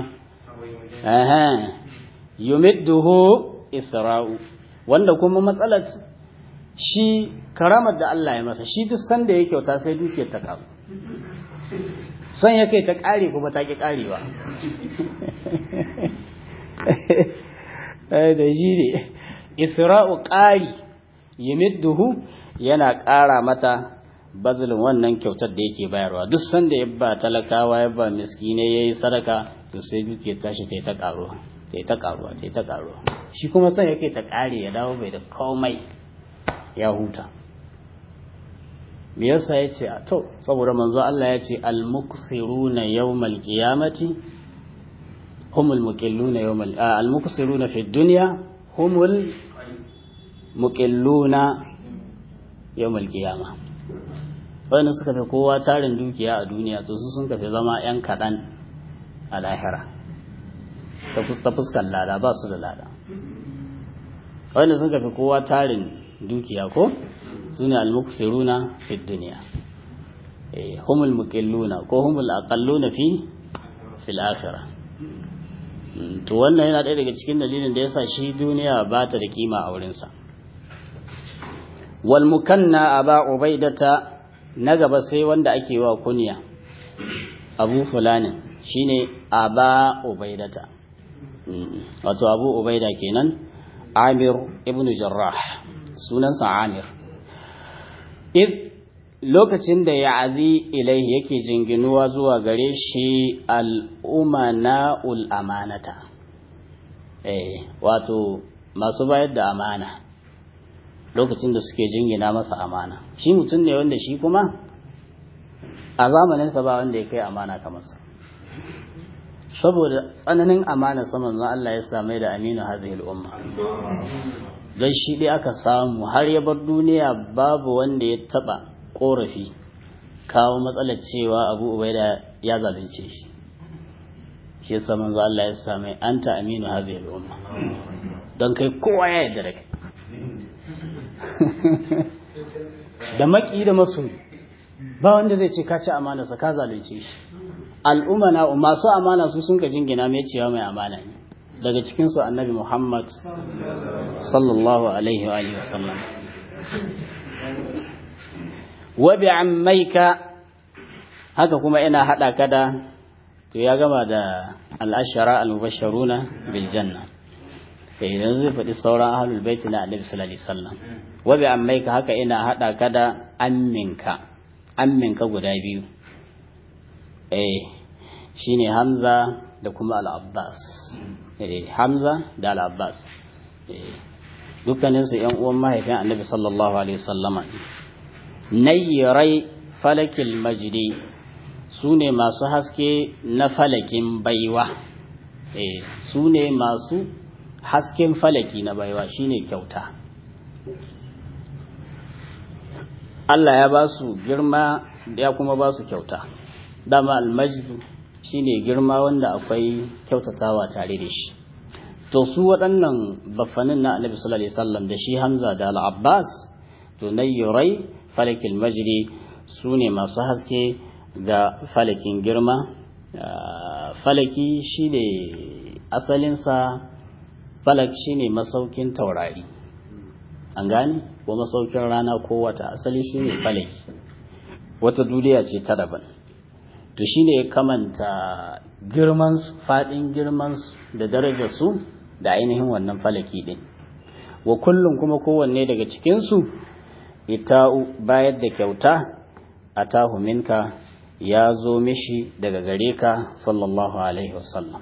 yumidduhu isra'u wanda kuma matsalar shi karamar da Allah ya masa shi duk sanda ya kyauta sai dukiyar ta karu son ya kai ta kare kuma ta ki karewa da shi ne isra'u ƙari yumidduhu yana ƙara mata bazilin wannan kyautar da yake bayarwa duk sanda ya ba talakawa ya ba miskine ya yi sadaka to sai duke tashi ta yi ta ƙaruwa ta yi ta ƙaruwa ta yi ta ƙaruwa shi kuma son yake ta ƙare ya dawo bai da komai ya huta me yasa ya ce to saboda manzo Allah ya ce al-muksiruna yawmal qiyamati humul muqilluna yawmal al-muksiruna fi dunya humul muqilluna yawmal qiyama wanda suka fi kowa tarin dukiya a duniya to su sun kafi zama yan kaɗan a lahira ta fuskar lada ba su da lada wanda sun kafi kowa tarin dukiya ko su ne almuksiruna fi duniya humul muqilluna ko humul aqalluna fi fil akhirah to wannan yana ɗaya daga cikin dalilin da yasa shi duniya ba ta da kima a wurinsa wal mukanna aba ubaidata na gaba sai wanda ake wa kunya abu fulanin shine aba ubaidata wato abu ubaida kenan amir ibn jarrah sunansa amir id lokacin da ya azi ilai yake jinginuwa zuwa gare shi al'umana amanata eh wato masu bayar da amana lokacin da suke jingina masa amana shi mutum ne wanda shi kuma a zamaninsa ba wanda ya kai amana kamar sa saboda tsananin amana saman na Allah ya same da aminu hazihil umma don shi dai aka samu har ya bar duniya babu wanda ya taba korafi kawo matsalar cewa abu ubaida ya zalunce shi shi yasa manzo Allah ya same anta aminu hazihil umma don kai kowa ya yarda da kai da maki da masoyi ba wanda zai ce ka ci amana sa ka zalunce shi al'umma na masu amana su sun ka jingina mai cewa mai amana ne daga cikin su annabi Muhammad sallallahu alaihi wa alihi wasallam wa bi ammaika haka kuma ina hada ka da to ya gama da al-ashara al-mubashsharuna bil janna sai idan zai faɗi sauran ahlul bait na annabi sallallahu alaihi wasallam wa bi ammaika haka ina hada ka da amminka amminka guda biyu eh shine hamza da kuma al-abbas eh hamza da al-abbas eh dukkanin su ƴan uwan mahaifin annabi sallallahu alaihi wasallama nayrai falakil majdi su ne masu haske na falakin baiwa eh su ne masu hasken falaki na baiwa shine kyauta Allah ya ba su girma ya kuma ba su kyauta dama almajdu shine girma wanda akwai kyautatawa tare da shi to su waɗannan baffanin na annabi sallallahu alaihi wasallam da shi Hamza da al-Abbas to nayyurai falakil majdi su ne masu haske ga falakin girma falaki shine asalinsa falak shine masaukin taurari an gane ko masaukin rana ko wata asali shine falaki wata duniya ce ta daban to shine ya kamanta girman su fadin girman su da darajar su da ainihin wannan falaki din wa kullum kuma kowanne daga cikin su ita'u bayar da kyauta atahu minka ya zo mishi daga gare ka sallallahu alaihi wasallam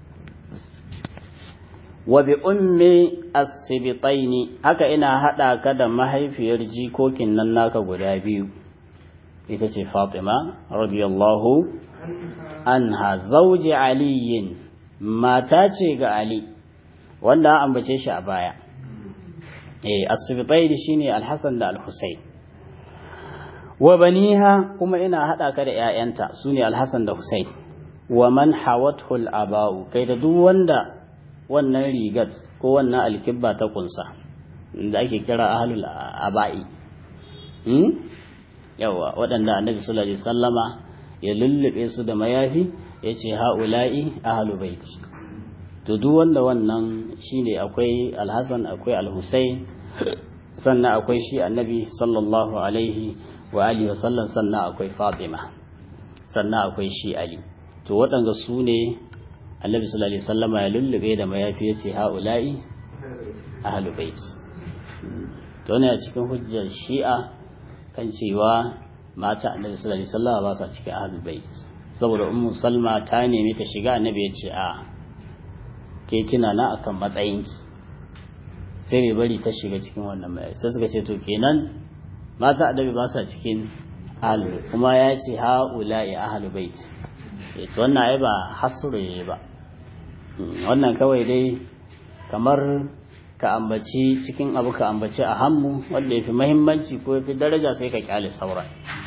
wa bi ummi as-sibtaini haka ina hada ka da mahaifiyar jikokin nan naka guda biyu ita ce Fatima radiyallahu anha zauji aliyin mata ce ga Ali wanda an ambace shi a baya eh as-sibtaini shine al-Hasan da al-Husayn wa baniha kuma ina hada ka da ƴaƴanta sune al-Hasan da Husayn wa man hawathu al-aba'u kai da duk wanda wannan rigat ko wannan alkibba ta kunsa da ake kira ahlul aba'i hmm? yawa waɗanda annabi sallallahu alaihi sallama ya lullube su da mayafi ya ce ha'ula'i ahlu baiti to duk wanda wannan shine akwai alhassan akwai alhussein sannan akwai shi annabi sallallahu alaihi wa alihi wa sallam sannan akwai fatima sannan akwai shi ali to waɗanda su ne annabi sallallahu alaihi wasallama ya lullube da mayafi yace haula'i ahlul bait to ne a cikin hujjar shi'a kan cewa mata annabi sallallahu alaihi wasallama ba sa cikin ahlul bait saboda ummu salma ta nemi ta shiga annabi yace a ke kina na akan matsayinki sai bai bari ta shiga cikin wannan mayafi sai suka ce to kenan mata annabi ba sa cikin ahlul kuma ya ce haula'i ahlul bait to wannan ai ba hasure ba wannan kawai dai kamar ka ambaci cikin abu ka ambaci a hammu wanda ya fi mahimmanci ko ya fi daraja sai ka kyale sauran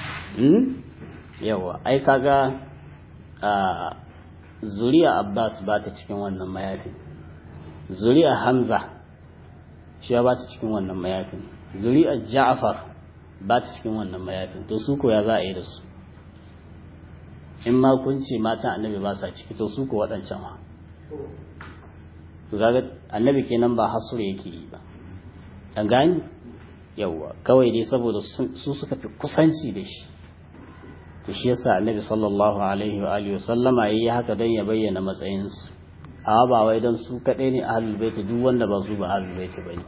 yawa ai kaga a zuriya abbas ba ta cikin wannan mayafin zuriya hamza shi ba ta cikin wannan mayafin zuriya ja'far ba ta cikin wannan mayafin to su ko ya za a yi da su in ma kun ce matan annabi ba sa ciki to su ko waɗancan ma to kaga annabi kenan ba hasur yake yi ba an gani yawwa kawai dai saboda su suka fi kusanci da shi to shi yasa annabi sallallahu alaihi wa alihi sallama yayi haka dan ya bayyana matsayin su amma ba wai dan su kadai ne ahlul bait duk wanda ba su ba ahlul bait bane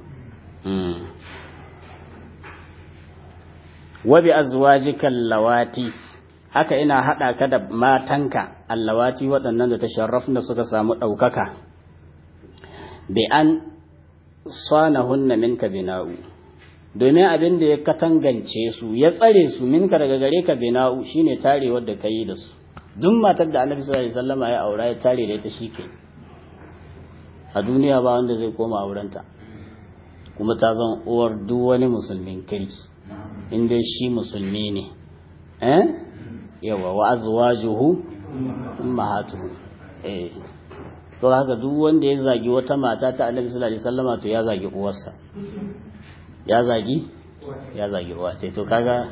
wa bi azwajika lawati haka ina haɗa ka da matanka allawati waɗannan da ta sharrafna suka samu ɗaukaka bi an hunna minka bina'u domin abin da ya katangance su ya tsare su minka daga gare ka bina'u shine tarewar da ka yi da su duk matar da annabi sallallahu alaihi wasallam ya aura ya tare da ita shike a duniya ba wanda zai koma aurenta kuma ta zan uwar duk wani musulmin kirki in dai shi musulmi ne eh yawa wa azwajuhu ummahatuhu eh to haka duk wanda ya zagi wata mata ta Annabi sallallahu alaihi wasallama to ya zagi uwarsa ya zagi ya zagi uwa ce to kaga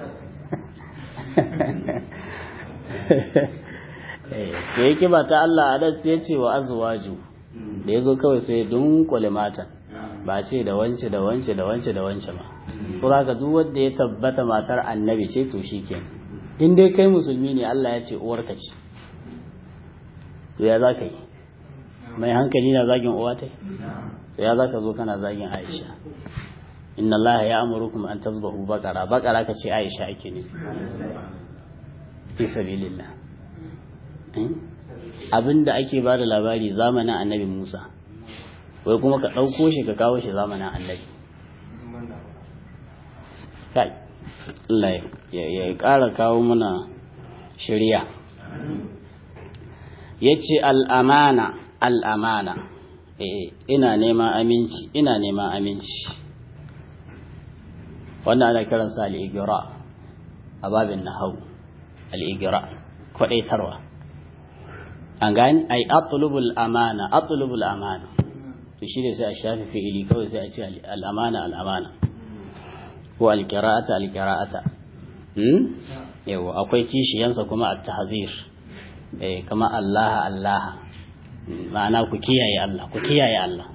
eh to yake ba ta Allah adan sai ya ce wa azwaju da yazo kawai sai ya dunkule mata ba ce da wance da wance da wance da wance ba to haka duk wanda ya tabbata matar Annabi ce to shikenan in dai kai musulmi ne Allah ya ce uwarka ce to ya za ka yi mai hankali na zagin uwa ta to ya za ka zo kana zagin aisha inna Allah ya amurukum an tazbahu bakara bakara ka ce aisha ake ne fi sabilillah abinda ake ba da labari zamanin annabi Musa wai kuma ka ɗauko shi ka kawo shi zamanin annabi kai Allah ya ƙara kawo mana shirya ya ce al'amana al'amana ina neman aminci ina neman aminci wannan ana kiransa al'igira a babin na hau al'igira kwaɗaitarwa an gani ai atulubul amana atulubul amana to shi ne sai a shafi fi'ili kawai sai a ce al'amana al'amana ko alƙira'ata alƙira'ata yawa akwai kishiyansa kuma a tahzir kama Allah Allah ma'ana ku kiyaye Allah ku kiyaye Allah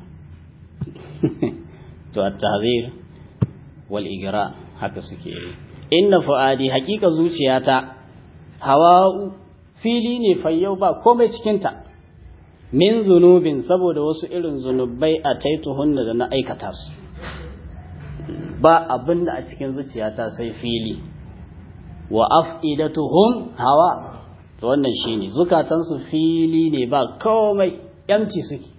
to at tahzir wal igra haka suke yi inna fuadi hakika zuciyata hawa fili ne fayyau ba komai cikin ta min zunubin saboda wasu irin zunubai a taituhunna da na aikata su ba abin da a cikin zuciyata sai fili wa af'idatuhum hawa to wannan shine zukatansu fili ne ba komai yamci suke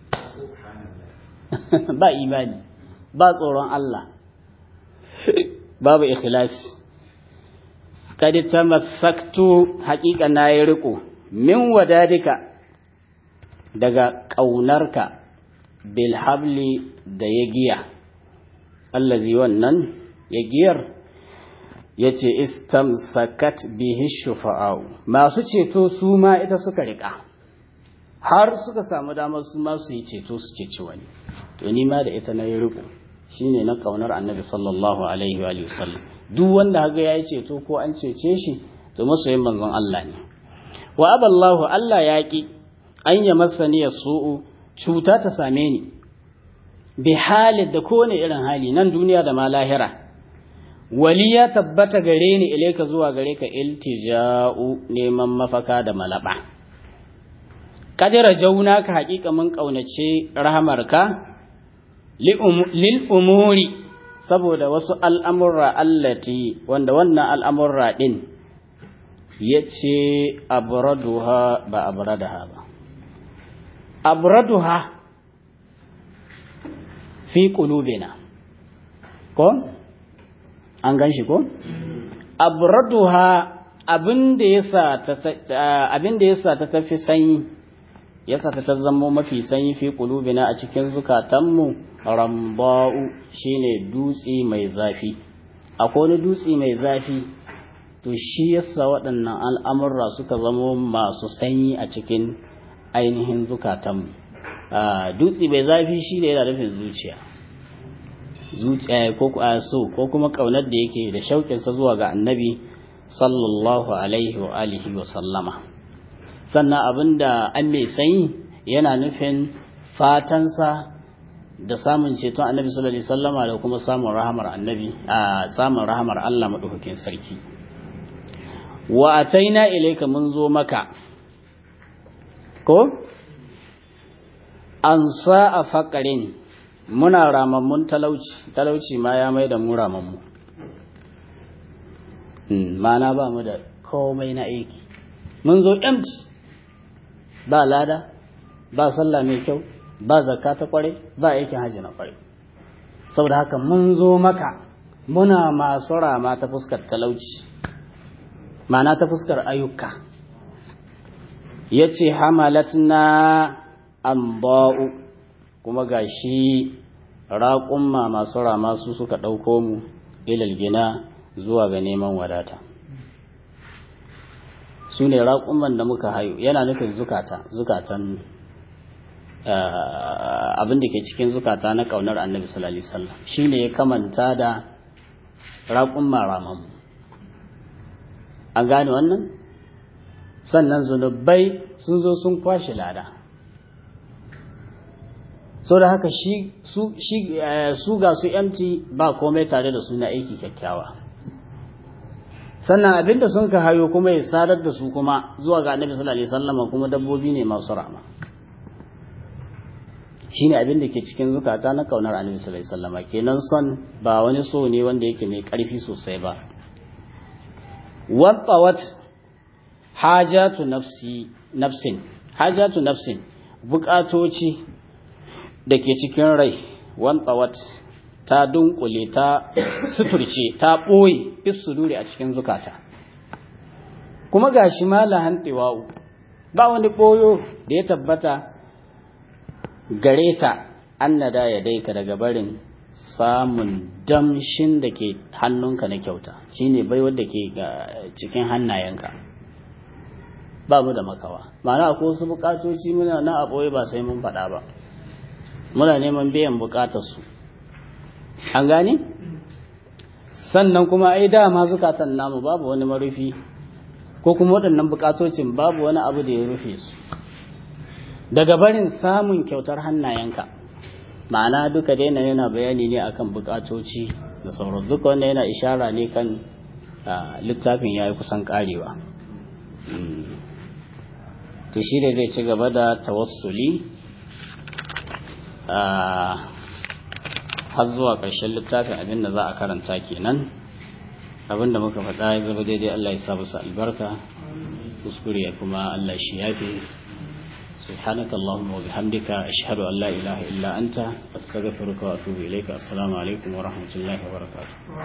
ba imani ba tsoron Allah babu ikhlasi kad tamassaktu haqiqa nayi riko min wadadika daga ƙaunarka bil habli da ya giya allazi wannan ya giyar ya ce istamsakat bihi shufa'u masu ceto su ma ita suka riƙa har suka samu damar su ma su yi ceto su ceci wani to ni ma da ita na yi riko shine na kaunar annabi sallallahu alaihi wa sallam duk wanda haga ya yi ceto ko an cece shi to masoyin manzon Allah ne wa aballahu Allah ya ki an ya masani su'u cuta ta same ni bi halin da kowane irin hali nan duniya da ma lahira wali ya tabbata gare ni ilaika zuwa gare ka iltija'u neman mafaka da malaba kadira jauna ka haƙiƙa mun ƙaunace rahamarka lil umuri saboda wasu al'amurra allati wanda wannan al'amurra ɗin ya ce abraduha ba abradaha ba abraduha fi ƙulubina ko? an gan shi ko? abraduha abin da ya sa ta tafi sanyi ya sa ta zama mafi sanyi fi ƙulubina a cikin zukatanmu ramba'u shine dutse mai zafi akwai wani dutse mai zafi to shi yasa waɗannan al'amurra suka zama masu sanyi a cikin ainihin zukatanmu dutse mai zafi shi ne yana nufin zuciya zuciya ko so ko kuma ƙaunar da yake da shauƙinsa zuwa ga annabi sallallahu alaihi wa alihi wa sallama sannan abinda an mai sanyi yana nufin fatansa da samun ceton annabi sallallahu alaihi sallama da kuma samun rahamar annabi a samun rahamar Allah madaukakin sarki wa ataina ilayka mun zo maka ko an sa'a faqarin muna ramammun talauci talauci ma ya mai da mu ramammu mana ba mu da komai na aiki mun zo empty ba lada ba sallah mai kyau ba zakka ta kware ba aikin haji na kware saboda haka mun zo maka muna masu rama ta fuskar talauci mana ta fuskar ayyuka ya ce hamalatna an ba'u kuma ga shi raƙumma masu rama su suka ɗauko mu ilal gina zuwa ga neman wadata su ne raƙumman da muka hayo yana nufin zukata zukatan abin da ke cikin zukata na ƙaunar annabi sallallahu alaihi wasallam shine ya kamanta da raƙumma ramamu an gane wannan sannan zunubai sun zo sun kwashe lada so da haka shi su ga su empty ba komai tare da suna aiki kyakkyawa sannan abinda sun ka hayo kuma ya sadar da su kuma zuwa ga annabi sallallahu alaihi wasallam kuma dabbobi ne masu rahama shine abin da ke cikin zukata na kaunar annabi sallallahu alaihi wasallam kenan son ba wani so ne wanda yake mai karfi sosai ba wattawat hajatu nafsi nafsin hajatu nafsin bukatoci da ke cikin rai wattawat ta dunkule ta suturce ta ɓoye isuduri a cikin zukata kuma ga shi malahan tiwa'u ba wani ɓoyo da ya tabbata gare ta annada ya daika daga barin samun damshin da ke hannunka na kyauta shine bai wadda ke cikin hannayenka ba mu da makawa ma'ana akwai wasu bukatoci muna na a ɓoye ba sai mun faɗa ba muna neman biyan bukatarsu an gane sannan kuma ai dama zukatan namu babu wani marufi ko kuma waɗannan bukatocin babu wani abu da ya rufe su daga barin samun kyautar hannayenka ma'ana duka daina yana bayani ne akan bukatoci da sauran duka wanda yana ishara ne kan littafin ya yi kusan karewa to shi ne zai ci gaba da tawassuli har zuwa ƙarshen littafin abin da za a karanta kenan abin da muka faɗa ya zama daidai Allah ya sa musu albarka kuskure kuma Allah shi yafi سبحانك اللهم وبحمدك أشهد أن لا إله إلا أنت أستغفرك وأتوب إليك السلام عليكم ورحمة الله وبركاته